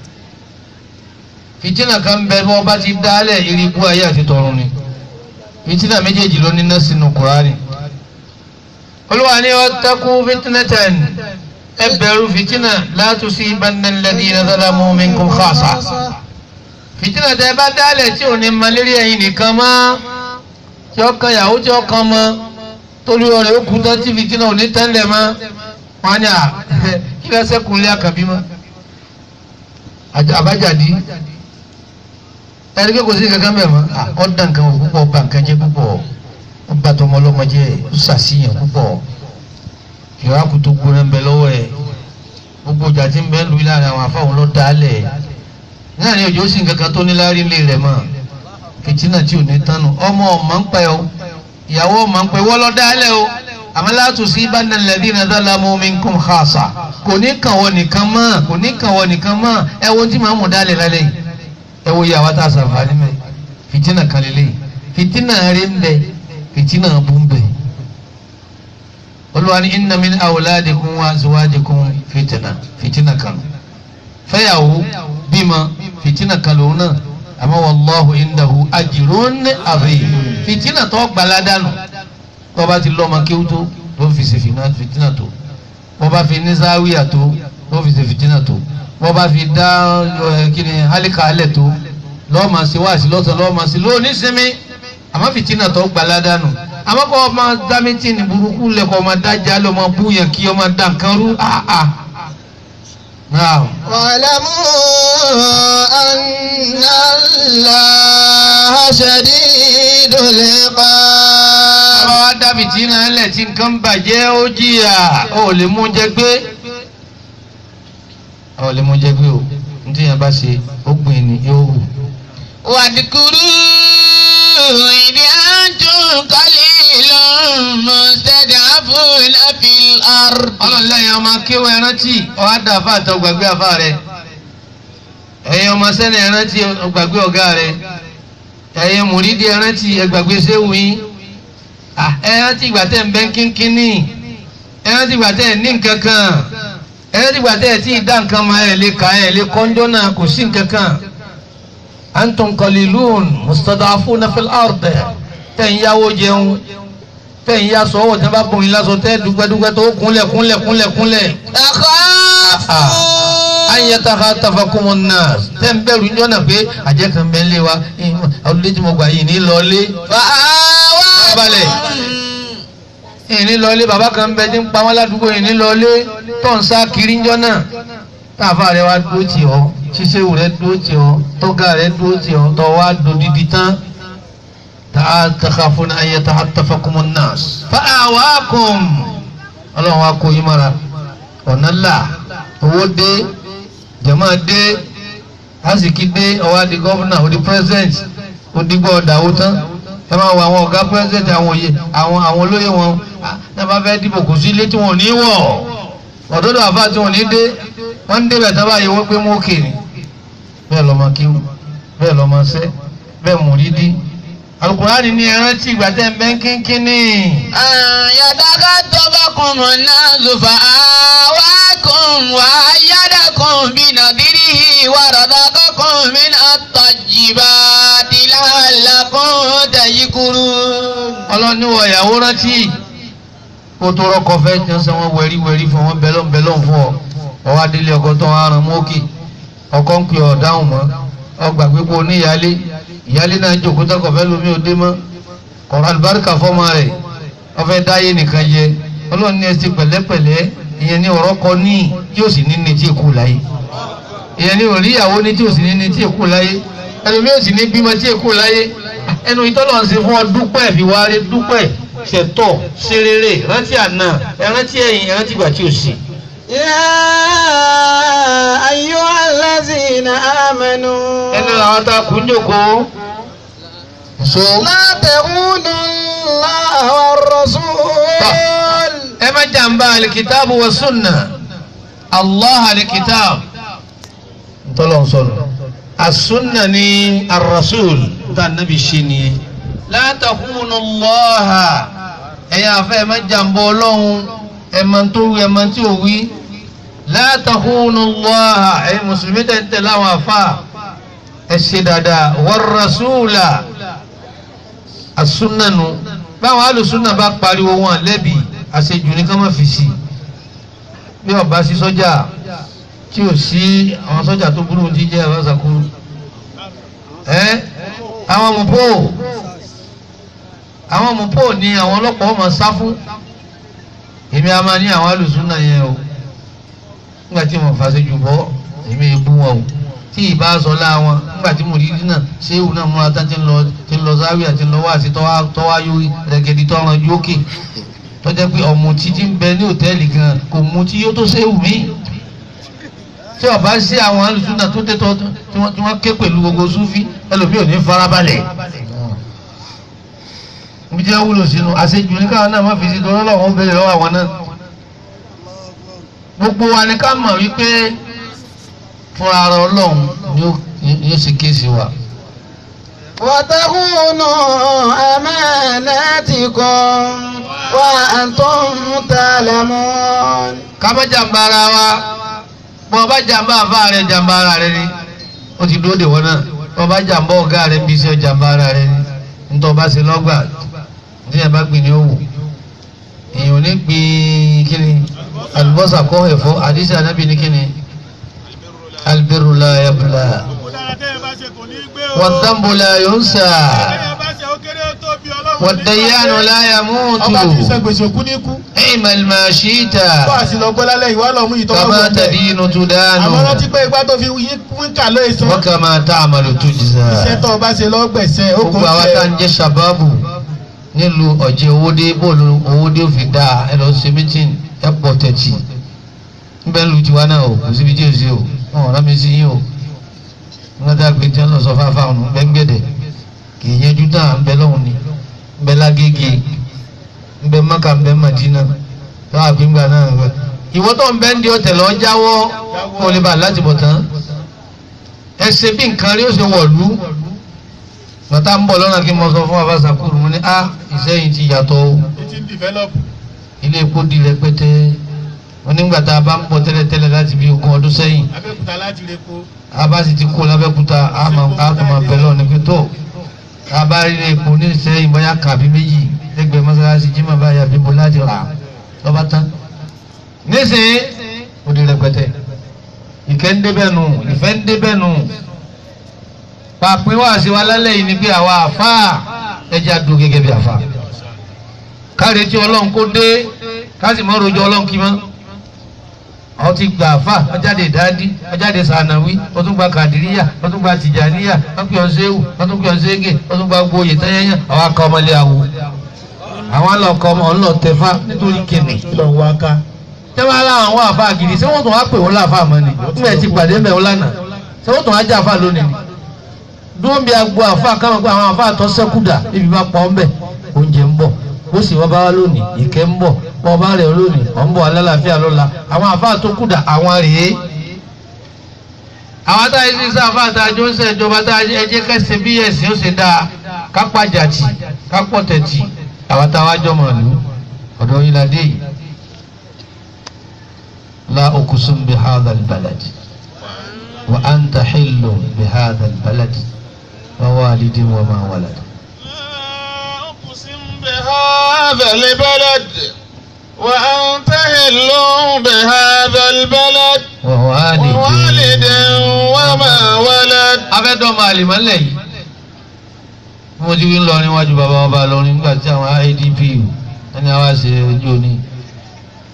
fìtínà kan ń bẹ bí wọ́n bá ti dálẹ̀ irikú ayé àti tọ̀run ni fìtínà méjèèjì ló ní náà sínú kùránì olúwa ní ọ̀tẹ́kù fìtínàtàn ẹ bẹ̀rù fìtínà la tusibanna alladhina zalamu minkum khassa fìtínà tẹ bá dálẹ̀ tí ò ní malaria ẹ̀yin nìkan mọ́ tí ó kan yàwó tí ó kan mọ́ torí ọ̀rẹ́ ó kú tán tí fìtínà ò ní tẹ́lẹ̀ mọ́ wọn ni à kí lọ sẹ́kùn lé àkàbí mọ́ Àjà- àbájáde ẹni pé kò sí kankan bẹ́ẹ̀ mọ́ à, ó dá nǹkan wò púpọ̀ ó bà nǹkan jẹ́ púpọ̀ ó bà tọmọ ọlọ́mọ jẹ́ ó ṣàṣìyàn púpọ̀ ìwákù tó gbóná ń bẹ lọ́wọ́ ẹ̀ gbogbo ìjà tí ń bẹ lù láàrin àwọn afáwọn ló dálẹ̀ náà ni òjò sì ń kankan tó ní lárí ilé rẹ̀ mọ́ fìtínà tí ò ní tánu ọmọ ọmọ ń pẹ́ o ìyàwó ọmọ ń pẹ́ wọ́n lọ dálẹ̀ o àmọ́ látò sí bánà lẹ́dínà zalamu minkum khassa kò ní kàn wọ́n nìkan mọ́ kò ní kàn wọ́n nìkan mọ́ ẹ wo tí màá mú dálẹ̀ lálẹ́ yìí ẹ wo ìyàwó tá a sàǹfààní mẹ́ fìtínà kan lélẹ̀ yìí fìtínà rí ń bẹ fìtínà bú ń bẹ olùwà ní inna min awladikum wa azwajikum fìtínà fìtínà kan fẹ́yàwó bímọ fìtínà kan lòun náà àmọ́ wallahu indahu ajrun azim fìtínà tó gbaládànù tó bá ti lọ́mọ kéwú tó tó fi ṣe fìtínà- fìtínà tó bó bá fi ní záwíyà tó tó fi ṣe fìtínà tó bó bá fi dá ẹ, kíni hálíkà alẹ̀ tó lọ́ọ̀mà sí wáàsí lọ́sàn lọ́ọ̀mà sí lóòní sinmi àmọ́ fìtínà tó gbaládànù àmọ́ kọ́ ọmọ dámítì ní burúkú lẹ́kọ̀ọ́ ọmọ dájà lọ́mọ búyàn kí ọmọ dá nǹkan rú àà. Naam. واعلموا أن الله شديد العقاب ọba wa dábì tí náà lẹ̀ tí nǹkan bàjẹ́ ó jìyà ó lè mú jẹ gbé ó lè mú jẹ gbé o ní tí yẹn bá ṣe ó gbìn ní yóò hù. واذكروا إذ أنتم قليل مستضعفون في الأرض ọlọ́lẹ́yìn ọmọ akéwọ́ ẹrántí ọ̀há dà fà àtọ̀ gbàgbé àfà rẹ̀ ẹ̀yin ọmọ sẹ́ni ẹrántí gbàgbé ọ̀gá rẹ̀ ẹ̀yin mùrídìí ẹrántí ẹgbàgbé séwù yín Ah, ẹrántí ìgbà tẹ̀ ń bẹ́ kínkínní ẹrántí ìgbà tẹ̀ ní nǹkan kan ẹrántí ìgbà tẹ̀ tí ì dá nǹkan máa ẹ̀ lè kà ẹ̀ lè kọ́njọ́ náà kò sí nǹkan kan antum qalilun mustadafuna fil ard tẹ̀ ń yáwó jẹun tẹ̀ ń yá sọ́wọ́ tẹ́ bá bọ̀ yín lásọ tẹ́ dúpẹ́dúpẹ́ tó kúnlẹ̀ kúnlẹ̀ kúnlẹ̀ kúnlẹ̀ تخافون an yatakhattafakumu nnas tẹ́ ń bẹ̀rù níjọ́ náà pé àjẹ́ kan bẹ́ẹ̀ lé wa ọdún tí mo gbà yìí ní lọ́ọ́lé balẹ̀ yìí ní lọ́ọ́lé bàbá kan ń bẹ tí ń pa wọ́n ládùúgbò yìí ní lọ́ọ́lé tó ń sá kiri níjọ́ náà táàfà rẹ wá dúró tì ọ́ ṣíṣẹ́wò rẹ dúró tì ọ́ tọ́gà rẹ dúró tì ọ́ tọ́ wá dodidi tán takhafuna an yatakhattafakumu nnas fa'awakum ọlọ́run wa kó yín mọ́ra ọ̀nà là owó dé jama dé asiki dé ọwọ́ adi gọ́fúnà odi president odigbo ọ̀dàwó tán ẹ máa wọ àwọn ọ̀gá president àwọn òye àwọn àwọn olóyè wọn náà bá fẹ́ dìbò kò sí ilé tí wọn ò ní wọ̀ ọ̀dọ́dọ̀ àfa tí wọn ò ní dé wọ́n ń débẹ̀ tá báyìí wọ́n pé mú òkè ni bẹ́ẹ̀ lọ́mọ kíw bẹ́ẹ̀ lọ́mọ sẹ́ bẹ́ẹ̀ mùrídìí alukurani ní ẹran tí ìgbà tẹ́ ń bẹ́ ń kínkínní. يتخطفكم الناس فآواكم وأيدكم بنذره ورزقكم من الطيبات لعلكم تشكرون ọlọ́ni wọ ìyàwó rántí kó tó rọ́kọ fẹ́ tí wọ́n sọ wọ́n wẹ̀rí wẹ̀rí fún wọn bẹ́lọ́n bẹ́lọ́n fún ọ ọwọ́ adélé ọkọ tó wọn aràn mọ́kì ọkọ ń pè ọ̀ dáhùn mọ́ ọgbà pípọ̀ oníyàlé ìyálé náà jòkó tọkọ̀ fẹ́ lómi òde mọ́ kọ̀ọ̀rọ̀ àlùbáríkà fọ́mọ rẹ̀ ọfẹ́ dáyé nìkan jẹ ọlọ́ni ẹ ti pẹ̀lẹ́pẹ̀lẹ́ ìyẹn ní ọ̀rọ̀ kọ ní tí ó sì ní ní tí èkó láyé ìyẹn ní òrí ìyàwó ní tí ó sì ní ní tí èkó láyé ẹlòmíì ò sì ní bímọ tí èkó láyé ẹnu ìtọ́lọ̀ ń ṣe fún ọ dúpẹ́ fi wá rí dúpẹ́ ṣètọ́ ṣe rere rántí àná ẹrántí ẹ̀yìn ẹrántí ìgbà tí ò sí. يا أيها الذين آمنوا ẹnu làwọn tá a kú ń jòkó. so لا تخونوا الله والرسول ẹ má jàmbá alikitaabu wa sunna allah alikitaab ntọ́lọ̀ sọ̀rọ̀ asunna ni arasul tá a nàbì ṣe nìyẹn la takhunu allaha ẹ̀yà afẹ́ ẹ má jàmbá ọlọ́run ẹ má tó wí ẹ má tí ò wí la takhunu allaha ẹ̀yin mùsùlùmí tẹ̀ ń tẹ̀ láwọn afa ẹ ṣe dáadáa war rasula asunna nu báwọn alùsùnà bá pariwo wọn lẹ́bi àṣejù ní ká má fi sí bí ọba sí sọ́jà tí ò sí àwọn sọ́jà tó burú ti jẹ́ àbáṣakúrú ẹ́ àwọn mọ̀pọ̀ àwọn mọ̀pọ̀ ni àwọn ọlọ́pàá ọmọ sá fún èmi a máa ní àwọn alùsùnà yẹn o nígbà tí mo fàṣejù bọ́ èmi ebú wọn o tí ìbá sọ láwọn nígbà tí mo rí dínà ṣéwù náà múra tán ti ń lọ ti ń lọ záwíà ti ń lọ wáàsí tọ́wá yóò rẹ̀gẹ̀dì tọ́ran ju òkè tó jẹ́ pé ọmọ títí ń bẹ ní òtẹ́ẹ̀lì gan kò mú tí yóò tó ṣéwù mí tí ọba sí àwọn alùsùnà tó tẹ́ tọ́ tí wọ́n tí wọ́n ké pẹ̀lú gbogbo súfí ẹlòmíì ò ní farabalẹ̀ ibi tí wọ́n wúlò sínú àṣejù ní káwọn náà má fi sí torí ọlọ́run ó bẹ̀rẹ̀ lọ́wọ́ àwọn náà gbogbo wa ni ká mọ̀ wípé fúnra ara ọlọ́run ni ó ni ó ṣe kéèsì wa. وتخونوا أماناتكم وأنتم تعلمون ká má jàmbá ara wa bọ́ ọba jàmbá àfa rẹ̀ jàmbá ara rẹ̀ ni ó ti dúró de wọn náà bọ́ ọba jàmbá ọ̀gá rẹ̀ bí iṣẹ́ jàmbá ara rẹ̀ ni nítorí ọba ṣe lọ́gbà ní ẹ̀ bá gbìn ní òwò èèyàn ò ní gbìn kíni àlùbọ́sà kọ́ ẹ̀fọ́ àdìsí ànábì ní kíni albiru la yabla wàdàmbò la yunsa wàdàyánu la ọba tí yamutu sẹ gbèsè òkú ní kú ẹ̀ẹ́mẹ̀lì máa ṣí ìta bọ́ àti lọ gbọ́ lálẹ́ ìwà lọ́mú yìí tó bá kàmá wù ọ́ tàdí inú tó dánù àmọ́ rántí pé igbá tó fi yí wíńkà lóye san wọ́n kà máa tá àmàlò tó jìzà. iṣẹ́ tó o bá ṣe lọ́gbẹ̀sẹ̀ ó kò gbogbo àwa tá à ń jẹ́ sábàbù nílùú ọ̀jẹ̀ owódé bọ́ọ̀lù owódé òfin dáa ẹ lọ ṣe mítìn ẹ pọ̀ tẹ̀tì níbẹ̀ lu tiwa náà o kò síbi tí o sí o wọn ò rámi sí yín o wọn dá pé tí wọn lọ sọ fáfá ọ̀nà ń bẹ́ ń gbẹ̀dẹ̀ kì í yẹjú náà ń bẹ lọ́hùn ni ń bẹ lágége ń bẹ mọ́kà ń bẹ màdínà lọ́wọ́ àgbéǹgbà náà ń bẹ. ìwọ tó ń bẹ ń di ọ̀tẹ̀ lọ jáwọ́ kó o lè bá a láti bọ̀ tán ẹ ṣe bí nǹkan rí ó ṣe wọ̀lú bàtà ń bọ̀ lọ́nà kí n mọ sọ fún abasa kúrú mo ní a ìsẹ́yìn ti yàtọ̀ o ti ń develop ilé epo di rẹpẹtẹ wọn nígbà tá a bá ń bọ̀ tẹ́lẹ̀tẹ́lẹ̀ láti bí ogún ọdún sẹ́yìn abẹ́òkúta láti rẹ kó a bá sì ti kó lábẹ́kúta a máa a tó máa bẹ̀ lọ́ọ̀ ní pé tó a bá rí ilé epo ní ìsẹ́yìn bóyá kàbí méjì lẹ́gbẹ̀ẹ́ mọ́sálásí jimá báyà bíbo láti rà lọ́ba tán nísìnyí ó di rẹpẹtẹ ìkẹ́ ń débẹ̀ nù ìfẹ́ ń débẹ̀ nù pàpín wá sí wa lálẹ́ yìí ni pé àwa àfáà ẹja dùn gẹ́gẹ́ bí àfáà káre tí ọlọ́run kó dé káàsì mọ́ rojọ́ ọlọ́run kí mọ́ àwọn ti gbà àfáà ọjáde ìdádí ọjáde sànàwí wọ́n tún gba kàdíríyà wọ́n tún gba tìjàníyà wọ́n pè ọ́n séwù wọ́n tún pè ọ́n ségè wọ́n tún gba gboyè tẹ́yẹ́yẹ́ àwọn akọ ọmọlé àwò àwọn alọ́kọ ọmọ ọlọ́tẹ̀fá nítorí kìnnì lọ wá ká tẹ́wọ́n aláwọn àwọn àfáà gidi ṣé wọ́n tún wá pè wọ́n láàfáà mọ́ ni nígbà tí pàdé mẹ́ wọn lánàá ṣé wọ́n tún wá jẹ́ àfáà lónìí ni dúró bí agbo àfáà káwọn pé àwọn àfáà tó sẹ́kù dà níbi bá pọ̀ ọ́nbẹ̀ oúnjẹ ń bọ̀ bó sì wọ́n bá wá lónìí ìkẹ́ ń bọ̀ bọ́ bá rẹ̀ lónìí ọ̀ ń bọ̀ alálàáfíà lọ́la àwọn àfáà tó kù dà àwọn rèé àwọn táyé sí sá àfáà tá a jọ ń sẹ́ ìjọba tá a jẹ́ ẹjẹ́ kẹsẹ̀ bí ẹ̀sìn ó ṣe dáa kápá jàtì kápọ̀ tẹ̀tì àwọn táwa jọ mọ̀ lù ọ̀dọ̀ yín la dé yìí la uqsim bi hadha al-balad wa anta hillu bi hadha al-balad wa walidin wa ma walad. أقسم بهذا البلد وأنت هل بهذا البلد wa walidin. ووالد وما ولد afẹ́dọ́mọ àlìmọ́lẹ̀ yìí mo ti wí ń lọ níwájú bàbá ọba lọrin nígbà tí àwọn idp ẹni àwa ṣe ojú òní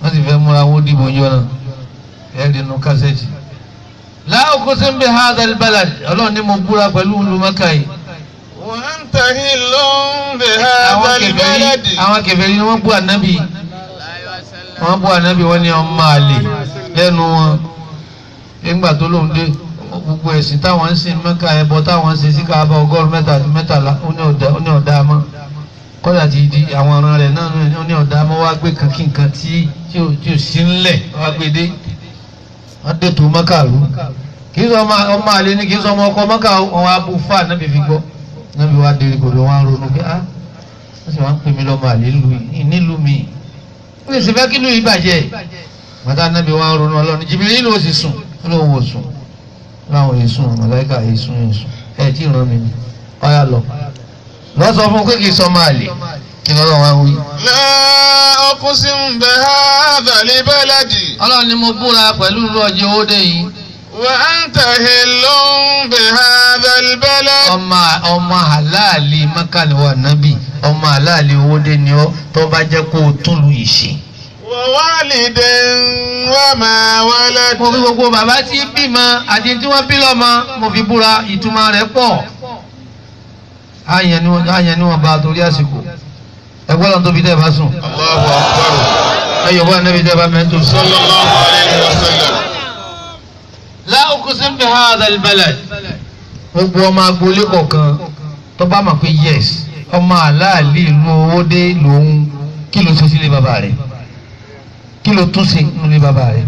wọ́n sì fẹ́ múra wọn dìbò yọ náà ẹ̀rí nu kásẹ̀tì. láàkó sí ń bẹ hadal balad ọlọ́run ní mo búra pẹ̀lú olùmọ́kà yìí. وأنت هل àwọn بهذا kèfèrí البلد àwọn kèfèrí ni wọ́n bú ànábì wọ́n bú ànábì wọ́n ní ọmọ àlè lẹ́nu wọn nígbà tó lóun dé gbogbo ẹ̀sìn táwọn ń sìn mẹ́ka ẹbọ táwọn ń sìn sí káàbà ọgọ́rùn mẹ́ta àti mẹ́tàlá ó ní ọ̀dà ó ní ọ̀dà mọ́ kọ́dà ti di àwọn ọ̀ràn rẹ̀ náà ó ní ọ̀dà mọ́ wá gbé kan kí nǹkan tí tí ò tí ò sí ńlẹ̀ wá gbé dé wọ́n dé tó mọ́kà rú kì í sọ ọmọ ọmọ àlè ni kì í sọ ọmọ ọkọ mọ́kà wọn wá bú fáà nábì fi gbọ́ nábì wá dé kò ló wá ń ronú pé ah wọ́n sì wá ń pè mí lọ́mọ àlè nílùú yìí nílùú mi ó lè sì fẹ́ kí ìlú yìí bàjẹ́ màtá nábì wá ń ronú ọlọ́run jìbìrì ìlú ó sì sùn ó lóun ò sùn láwọn èsùn màláìka èsùn èsùn ẹ tí ì ràn mí ni ọyà lọ lọ sọ fún pé kì í sọ máa lè kí ni ọlọ́run wá wí. لا أقسم بهذا البلد ọlọ́run ni mo búra pẹ̀lú ìlú ọjọ́ owó dé yìí وأنت هل بهذا البلد ọmọ ọmọ àláàlì mọ́kàlíwà nábì ọmọ àláàlì owó dé ni ọ tó bá jẹ́ kó o tún lu ìṣe. ووالد وما ولد mo fi gbogbo bàbá tí bímọ àti tí wọ́n bí lọ́mọ mo fi búra ìtumọ̀ rẹ̀ pọ̀ àyàn ni wọ́n àyàn ni wọ́n bá torí àsìkò ẹgbẹ́ lọ́n tóbi tẹ́ ẹ bá sùn الله أكبر ẹyọ̀ bá nẹ́bi tẹ́ ẹ bá mẹ́tò sùn. صلى الله عليه وسلم la uqsim bi hadha albalad. gbogbo ọmọ agboolé kọ̀ọ̀kan tó bá mọ̀ pé yes ọmọ aláàlí ìlú owó dé lòun kí ló ṣe sílé bàbá rẹ̀ kí ló tún ṣe nílé bàbá rẹ̀.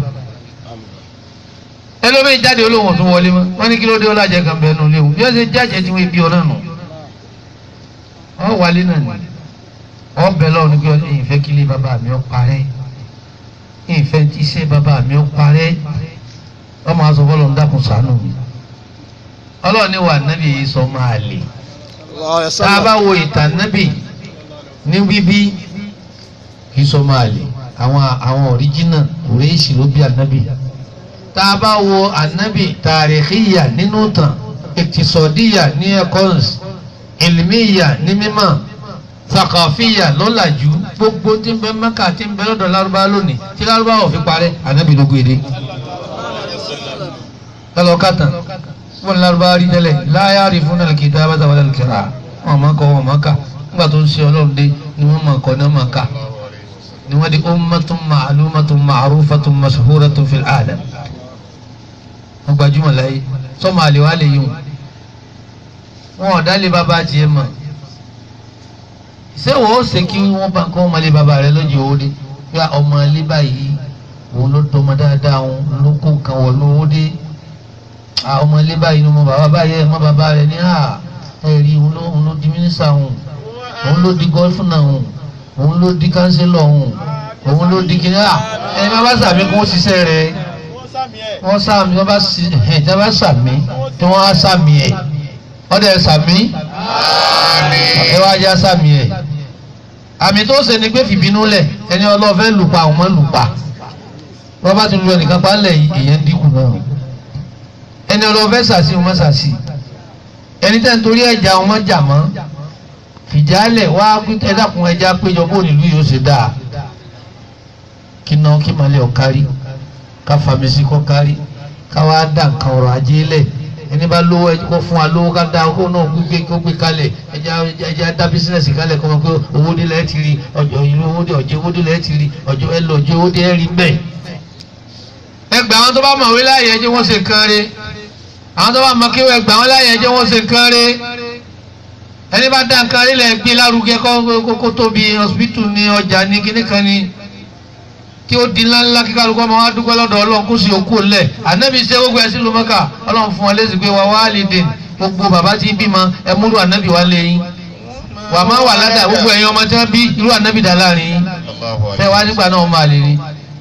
ẹlòmíì jáde olóhùn tún wọlé mọ́ wọ́n ní kí ló dé ọlájẹ kan bẹ́ẹ̀ nù léwu bí wọ́n ṣe jáde tí wọ́n bí ọ náà nù. ọ wálé náà ni ọ bẹ̀ lọ́wọ́ ní kí wọ́n ìfẹ́ kílé bàbá mi ó parẹ́ ìfẹ́ tíṣẹ́ bàbá mi ó parẹ́ ọmọ aṣọ fọlọ ń dákun ṣàánú mi ọlọ́run ní wà nábì yìí sọ máa lè tá a bá wo ìtàn nábì ní bíbí kì í sọ máa lè àwọn àwọn ọ̀ríjínà òrèèsì ló bí ànábì tá a bá wo ànábì tàríkìyà nínú tàn ìtìsọ̀díyà ní ẹ̀kọ́ns ìlmíyà ní mímọ̀ sàkàfíyà lọ́làjú gbogbo tí ń bẹ Mẹ́kà tí ń bẹ lọ́dọ̀ lárúbá lónìí tí lárúbá ò fi parẹ́ ànábì ló gbé dé kálọ̀ kàtàn wọn lárúbá rí tẹ́lẹ̀ láyà rí fún nàlẹ́ kìtà bá tàwọn nàlẹ́ kẹrà wọn máa kọ wọn máa kà nígbà tó ń ṣe ọlọ́run dé ni wọ́n máa kọ ní wọ́n máa kà ni wọ́n di ummatun ma'lumatun ma'rufatun mashhuratun fil alam wọ́n gbajúmọ̀ láyé sọ́mọ àlè wa lè yí wọn wọn ò dálé bàbá tiẹ̀ mọ̀ ṣé wọ́n ó ṣe kí wọ́n bá kọ́ ọmọlé bàbá rẹ lọ́jọ́ òde bí ọmọ ilé báyìí òun ló tọmọ dáadáa òun ló kó nǹkan wọ̀ lówó dé àwọn ọmọ ilé báyìí ni mo bàbá báyìí ẹ̀ mọ́ bàbá rẹ̀ ní à ẹ̀ rí òun ló òun ló di mínísítà òun òun ló di gọ́fúnà òun òun ló di kánsílọ̀ òun òun ló di kíní à ẹ̀ má bá sàmì kó ṣiṣẹ́ rẹ̀ wọ́n sàmì wọ́n bá sì ẹ̀ tí wọ́n bá sàmì tí wọ́n á sàmì ẹ̀ ọ̀dẹ̀ sàmì ẹ̀ wá já sàmì ẹ̀ àmì tó ṣe ni pé fìbínú lẹ̀ ẹni ọlọ́fẹ́ lùpa àwọn mọ́ lùpa wọ́n bá ti lu ẹnìkan pa ńlẹ̀ yìí èèyàn dínkù náà ẹni ọlọ́fẹ́ sàṣì wọn sàṣì ẹni tẹ́ ń torí ẹja wọn jà mọ́ fìjálẹ̀ wá ẹ dákun ẹja péjọ bó nílùú yóò ṣe dáa kí ná kí malẹ̀ ọ̀kárí ká famisi kọ́ kárí ká wá dá nǹkan ọ̀rọ̀ ajé lẹ̀ ẹni bá lówó ẹjọ́ kó fún wa lówó ká dá kó náà gbígbé kó gbé kalẹ̀ ẹja ẹja dá bísínẹ́sì kalẹ̀ kọ́ mọ́ pé owó dé lẹ́ẹ̀ ti rí ọjọ́ ìlú owó dé ọjọ́ owó dé lẹ́ẹ̀ ti rí ọjọ́ ẹ lọ ọjọ́ owó dé ẹ rí bẹ́ẹ̀. ẹgbẹ́ àwọn tó bá mọ̀wé láàyè ẹjẹ́ wọ́n ṣe nǹkan rẹ̀ àwọn tó bá mọ kí ẹgbẹ́ àwọn láàyè ẹjẹ́ wọ́n ṣe nǹkan rẹ̀ ẹni bá dá nǹkan rẹ̀ lẹ̀ gbé lárugẹ kó tóbi hospital ní ọjà ní kíní kan ní kí ó di ńláńlá kí kálukú ọmọ wa dúpẹ́ lọ́dọ̀ ọlọ́run kó sì òkú lẹ̀ ànábì ṣe gbogbo ẹ̀sìn ló mọ́kà ọlọ́run fún wa lẹ́sìn pé wà wá lè dè gbogbo bàbá tí ń bímọ ẹ múlò ànábì wá lé yín wà má wà ládàá gbogbo ẹ̀yin ọmọ tí wọ́n bí irú ànábì dà láàrin yín tẹ́ wá nígbà náà wọ́n máa lè rí.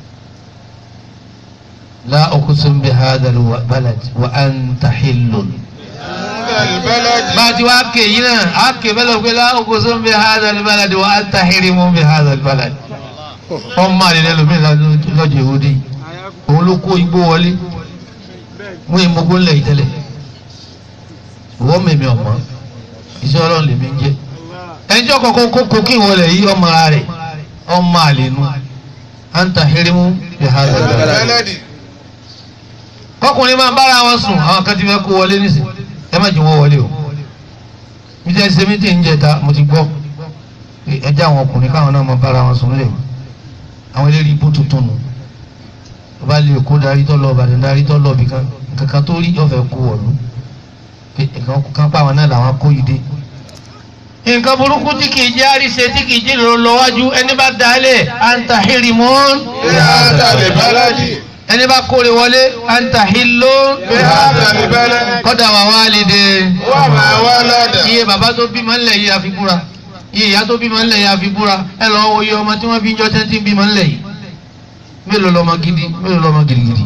la uqsim bi hadha al-balad wa anta hillun. bá a ti wá ké yín náà á ké bẹ́ẹ̀ lọ pé la uqsim bi hadha al-balad wa anta hirimun bi hadha al-balad wọ́n máa lè lẹ́lòmí lọ́jọ́ ìwúdí òun ló kó igbó wọlé wọ́n yìí mọ́gbó ńlẹ̀ ìtẹ́lẹ̀ wọ́n mẹ̀mí ọ̀mọ́ iṣẹ́ ọlọ́run lèmi ń jẹ́ ẹnjọ́ kọ̀ọ̀kan kó kó kí wọlé yìí ọmọ ara rẹ̀ ọmọ àlè nu anta hirimu bi hadha al-balad bẹ́lẹ́dì kọkùnrin máa ń bára wọn sùn àwọn kan ti fẹ́ kó wọlé nísìn ẹ má jù wọ́n wọlé o bí jẹ́ ṣe mítì ń jẹta mo ti gbọ́ pé ẹjẹ́ àwọn ọkùnrin káwọn náà máa bára wọn sùn lè àwọn eléyìí ibú tuntun nù tó bá lè kó darí tó lọ Ìbàdàn darí tó lọ bìkan kankan tó rí yọ̀fẹ́ kó wọ̀lú pé nǹkan kan pa àwọn náà làwọn kó yìí dé. nǹkan burúkú tí kì í jẹ́ àríṣe tí kì í jẹ́ ìrọ̀lọ́wájú ẹni bá dalẹ̀ anta hirimun bíhádà lè bẹ́lẹ́dì ẹni bá kórè wọlé anta hillo bíhádà lè bẹ́lẹ́dì kọ́dà wà wá lè dé wà máa wá lọ́dà iye bàbá tó bímọ ńlẹ̀ yìí àfi búra iye ìyá tó bímọ ńlẹ̀ yìí àfi búra ẹ lọ wo iye ọmọ tí wọ́n bí jọ tẹ́tí bímọ ńlẹ̀ yìí mélòó lọmọ gidi mélòó lọmọ gidigidi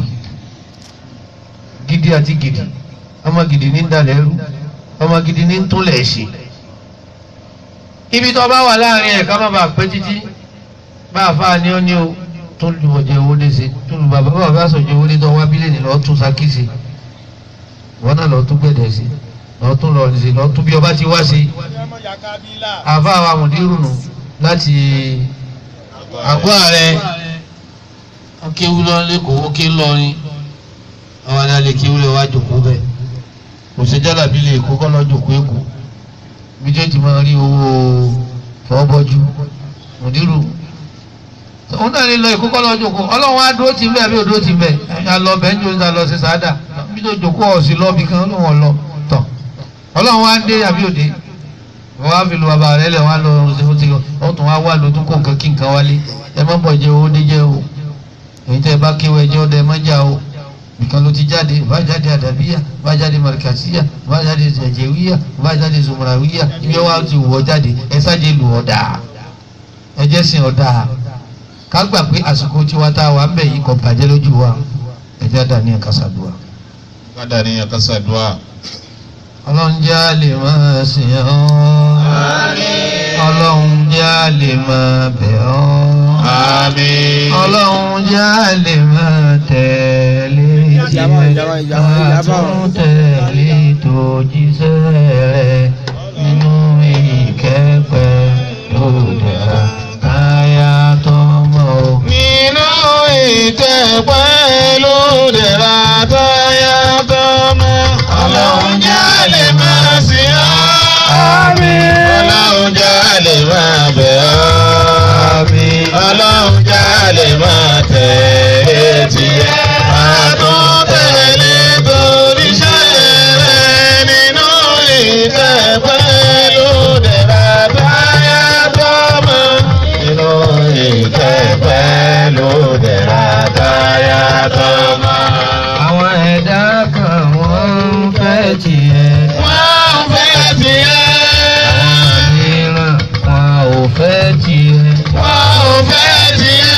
gidi àti gidi ọmọ gidi ní dalẹ̀ ẹrú ọmọ gidi ní túnlẹ̀ ṣe ibi tó bá wà láàrin ẹ̀ ká má bàa pẹ́ títí bá a fa ni ó ní o tó lu ọjà owó lé ṣe tó lu bàbá bàbá sọ̀jọ̀ owó lé tó wá bílẹ̀ ní lọ́ọ́ tún sakíṣe wọn náà lọ́ọ́ tún gbẹ̀dẹ̀ sí lọ́ọ́ tún lọ́ọ́ sí lọ́ọ́ tún bí ọba ti wá sí àfa àwọn àmọ̀dírù nù láti àgọ́ ààrẹ akéwú lọ lẹ́kọ̀ọ́ ókè ńlọrin àwọn alẹ́ kéwú lẹ́ wá jòkó bẹ́ẹ̀ kò sí jálàbí lè kó kọ́ lọ́ọ́ jòkó èkó bí jẹ́ ti máa rí owó fọ́bọ́jú mọ̀dírù òun náà lè lọ ìkókọ́ lọ jòkó ọlọ́run á dúró tì ń bẹ́ẹ̀ bí ò dúró tì ń bẹ́ẹ̀ ẹ̀yà lọ bẹ́ẹ̀ ń jò ń ta lọ sí sáádà bí tó jòkó ọ̀sìn lọ́ọ̀bì kan ló wọ̀n lọ tọ̀ ọlọ́run á dé àbí òde wọ́n á fi lu bàbá rẹ̀ lẹ̀ wọ́n á lọ ṣe ti wọ́n tún wá wà lótún kó nǹkan kí nǹkan wálé ẹ má bọ̀ jẹ́ owó dé jẹ́ o èyí tẹ́ ẹ bá kéwọ́ ẹjẹ́ ọdẹ ẹ má jà o nìkan ló ti jáde bá jáde àdàbíyà bá jáde marikasiya bá jáde jẹjẹwíyà bá jáde zumurawiya ibi wa ti wọ̀ jáde ẹ sáde lù ọ̀dà ẹ jẹ́ sìn ọ̀dà ká gbà pé àsìkò tiwa tá a wà ń bẹ̀ yìí kò bàjẹ́ lójú wa ẹ jẹ́ àdá ní ẹ̀ka sàdúrà. kádà ní ẹ̀ka sàdúà ọlọ́run jẹ́ a lè máa sìn ọ́ ọlọ́run jẹ́ a lè máa bẹ̀ ọ́ àmín ọlọ́run jẹ́ a lè máa tẹ̀lé tiẹ̀ àtún tẹ̀lé tó jíṣẹ́ rẹ̀ nínú ìkẹ́pẹ́ lóde àyà tó mọ̀ ọ́. nínú ìtẹ̀pẹ́ ló dẹ̀ra táyà tọ́mọ. ọlọ́run jẹ́ lè máa sìn ọ́. ọlọ́run jẹ́ lè máa bẹ̀ ọ́. ọlọ́run jẹ́ lè máa tẹ̀lé tiẹ̀. àtún tẹ̀lé toríṣẹ́ rẹ̀ nínú ìtẹ̀pẹ́ ló dẹ̀ra táyà tọ́mọ. nínú ìtẹ̀pẹ́ ló dẹ̀ra táyà tọ́mọ. àwọn ẹ̀dá kan wọ́n ń fẹ́ tiẹ̀. wọ́n ń fẹ́ tiẹ̀. mìíràn wọn ò fẹ́ tiẹ̀. wọ́n ò fẹ́ tiẹ̀.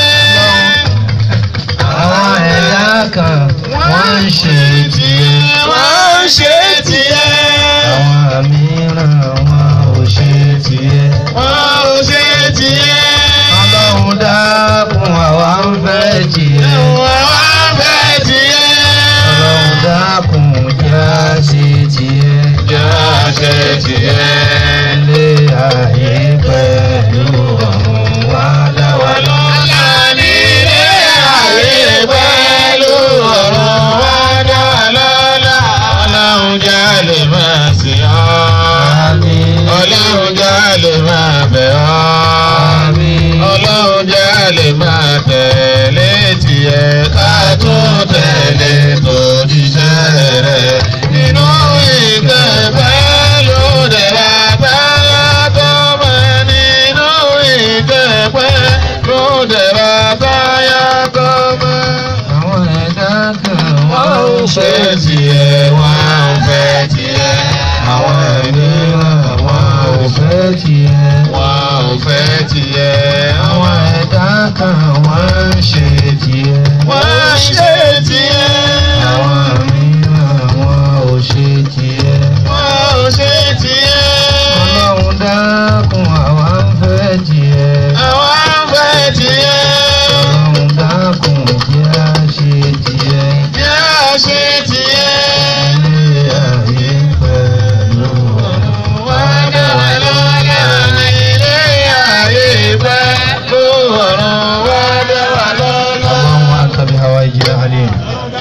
àwọn ẹ̀dá kan wọ́n ń ṣe tiẹ̀. wọ́n ń ṣe tiẹ̀. àwọn mìíràn wọn ò ṣe tiẹ̀. wọ́n ò ṣe tiẹ̀. ọlọ́run dákun àwa ń fẹ́ tiẹ̀. wọ́n ń fẹ́ tiẹ̀. ọlọ́run dákun já ṣe tiẹ̀. jẹ́ àṣẹ tiẹ̀. ilé ayé pẹ̀lú ọ̀run wá dá wa lọ. Ọlá nílé ayé pẹ̀lú ọ̀rọ̀ wá dá lọ́lá. Ọlọ́run jẹ́ lè máa sìn ọ́. Ọlọ́run jẹ́ lè máa bẹ̀ ọ́. Ọlọ́run jẹ́ lè máa tẹ̀lé tiẹ̀ ká tún tẹ̀lé tòjíṣẹ́ rẹ̀. Nínú ìkẹ́fẹ́ ló dẹ̀ bá táyà tó mọ̀ nínú ìkẹ́fẹ́ ló dẹ̀ bá táyà tó mọ̀. àwọn ẹ̀dá kan Wọ́n ń ṣe tiẹ̀, wọ́n ń fẹ́ tiẹ̀. Àwọn mìíràn wọ́n ò fẹ́ fẹ́ tiẹ̀. wọ́n ò fẹ́ tiẹ̀. àwọn ẹ̀dá kan wọ́n ń ṣe tiẹ̀. wọ́n ń ṣe tiẹ̀. àwọn mìíràn wọn ò ṣe tiẹ̀. wọ́n ò ṣe tiẹ̀. ọlọ́run dákun àwa ń fẹ́ tiẹ̀. Àwọn ń fẹ́ tiẹ̀. ọlọ́run dákun jẹ́ á ṣe tiẹ̀. Jẹ́ àṣẹ tiẹ̀. ilé ayé pẹ̀lú ọ̀run. Wọ́n dá wa lọ́lá ilé ayé pẹ́ ló ọ̀run wá dá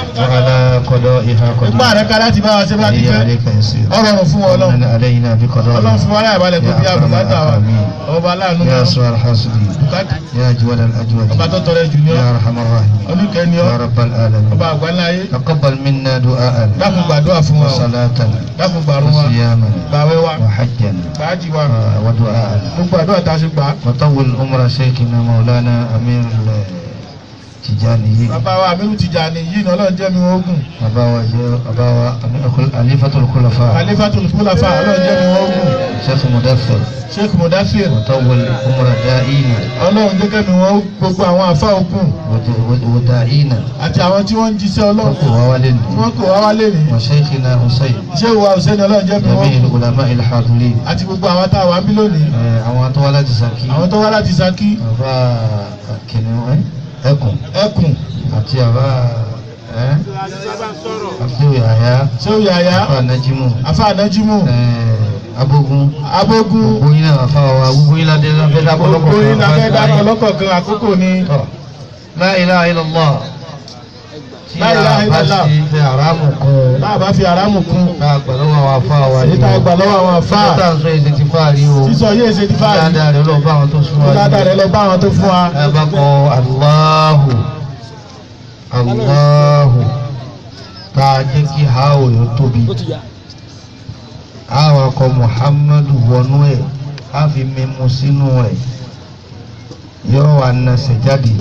وعلى قضائها ipá rẹ̀ قدير ká láti bá wa ṣe bá ti هي fẹ́ عليك يسير ọ̀rọ̀ fún wọn ومن ọlọ́run علينا ọlọ́run بقضائها fún wa láyà balẹ̀ kó bí يا أكرم àbùkátà wa الأكرمين ọba aláàánú يا náà أسوأ الحاسدين يا أجود ọba tó الأجودين tọrẹ jù ní ọ يا أرحم الراحمين oníkẹ́ni ọ يا رب العالمين ọba àgbáńlá ayé تقبل منا دعاء dákun gbàdúrà fún wa o وصلاة dákun gbàrún wa وصياما gbàwẹ̀ wa وحجا gbàájì wa ودعاء gbogbo àdúrà tá a ṣe gbà á وطول عمر شيخنا مولانا أمير التجاني bàbá wa Aminu Tijani yìí ní ọlọ́run jẹ́ mi wọ́n gùn أباوة أباوة خليفة الخلفاء Khalifatul Khulafa ọlọ́run jẹ́ mi wọ́n gùn شيخ مدثر Sheikh Mudafir وطول عمر دائما ọlọ́run jẹ́ kẹ́mi wọ́n gbogbo àwọn àfa òkun ود- وداعينا àti àwọn tí wọ́n ń jíṣẹ́ ọlọ́run وقوالنا tí wọ́n kò wá wálé ní وشيخنا حسين ṣé ìwà Hussein ọlọ́run jẹ́ mi wọ́n جميع gùn العلماء الحاضرين àti gbogbo àwọn tá a wà ń bí lónìí àwọn atọ́wálá ti sàkí àwọn tó wá láti Ṣakí àbá kìnìún ẹ ẹkùn ẹkùn àti àbá ẹ àbúrò àyà ṣé òye àyà àbá nàjímù afa anajimu ẹ abógun abogun gbogbo yín náà àfa wa gbogbo yín ládé lábẹ́ dákọ̀ gbogbo yín lábẹ́ dákọ̀ lọ́kọ̀ lọ́kọ̀ọ̀kan àkókò ni La ilaha illallah tí La ilaha a bá illallah. ṣe fẹ́ àrámù kan náà bá fi aráàmù kún tá a gbà lọ́wọ́ àwọn afá wa èyí tá a gbà lọ́wọ́ àwọn fáà àfa tá a sọ èsì ti fáàrí o sísọ yéé ṣe ti fáàrí dáadáa rẹ lọ bá àwọn tó sún wa dáadáa rẹ lọ bá àwọn tó fún wa ẹ bá kọ aláhù aláhù tá a jẹ́ kí haò yóò tóbi àwọn akọ muhammadu wọnú ẹ̀ á fi mímú sínú rẹ̀ yóò wà nàṣẹ jáde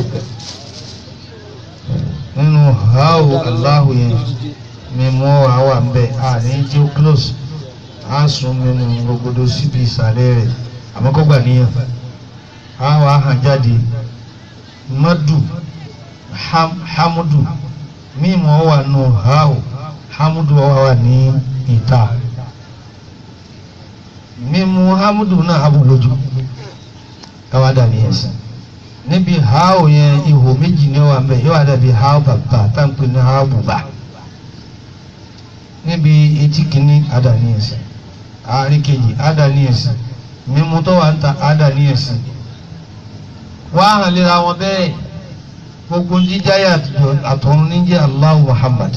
nínú haò aláhù yẹn mímú ọ̀rọ̀ àwọn àmbẹ̀ àní tí ó close á sún mímú gbogbo síbi ìsàlẹ̀ rẹ̀ àmọ́ kó gbà níyàn àwọn ahàn jáde madu ham, hamudu mímu ọwà nù hao hamudu ọwà wà ní ìta mímu hamudu náà abu lójú káwá dàbí ẹsẹ níbi hao yẹn ihò méjì ní ọwà mbẹ yóò wá dàbí hao bàbà táǹpẹ ní hao bùbà níbi etí kìíní àdàní ẹsẹ àárín kejì àdàní ẹsẹ mímu tó wà ń ta àdàní ẹsẹ wá hàn lera wọn bẹ́ẹ̀ gbogbo jíjáyà àtọ̀run ní jẹ́ Allahu Muhammad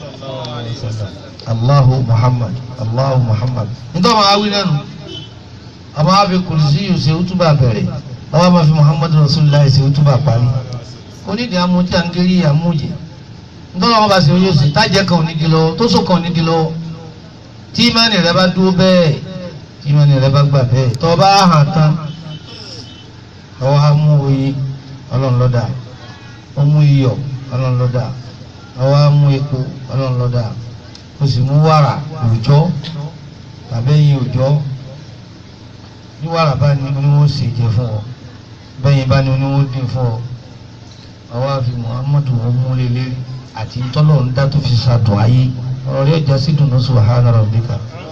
Allahu Muhammad Allahu Muhammad nítorí àwọn awí lẹ́nu àwọn afi kùrìsì yìí ṣe útúbà bẹ̀rẹ̀ àwọn afi fi Muhammad Rasulullah ṣe útúbà parí onídìí amúti àǹgẹ́rì àmújẹ nítorí àwọn bá ṣe oyè sí tájẹ́ kan onígi lọ tó sọ kan onígi lọ tí ìmánì rẹ bá dúró bẹ́ẹ̀ tí ìmánì rẹ bá gbà bẹ́ẹ̀ tó bá hàn tán ọwọ́ á mú oyin ọlọ́run lọ́dà ó mú iyọ̀ ọlọ́run lọ́dà ọwọ́ á mú epo ọlọ́run lọ́dà ó sì mú wàrà òòjọ́ tàbí ẹyin òòjọ́ ní wàrà bá ní oníwọ̀n sì jẹ fún ọ bẹ́yìn bá ní oníwọ̀n dín fún ọ ọwọ́ àfi muhammadu wọn mú lélẹ́rìí àti tọ́lọ̀ ń dá tó fi ṣàdùn ayé ọ̀rọ̀ rẹ̀ jásí dùnú subhana rabbika.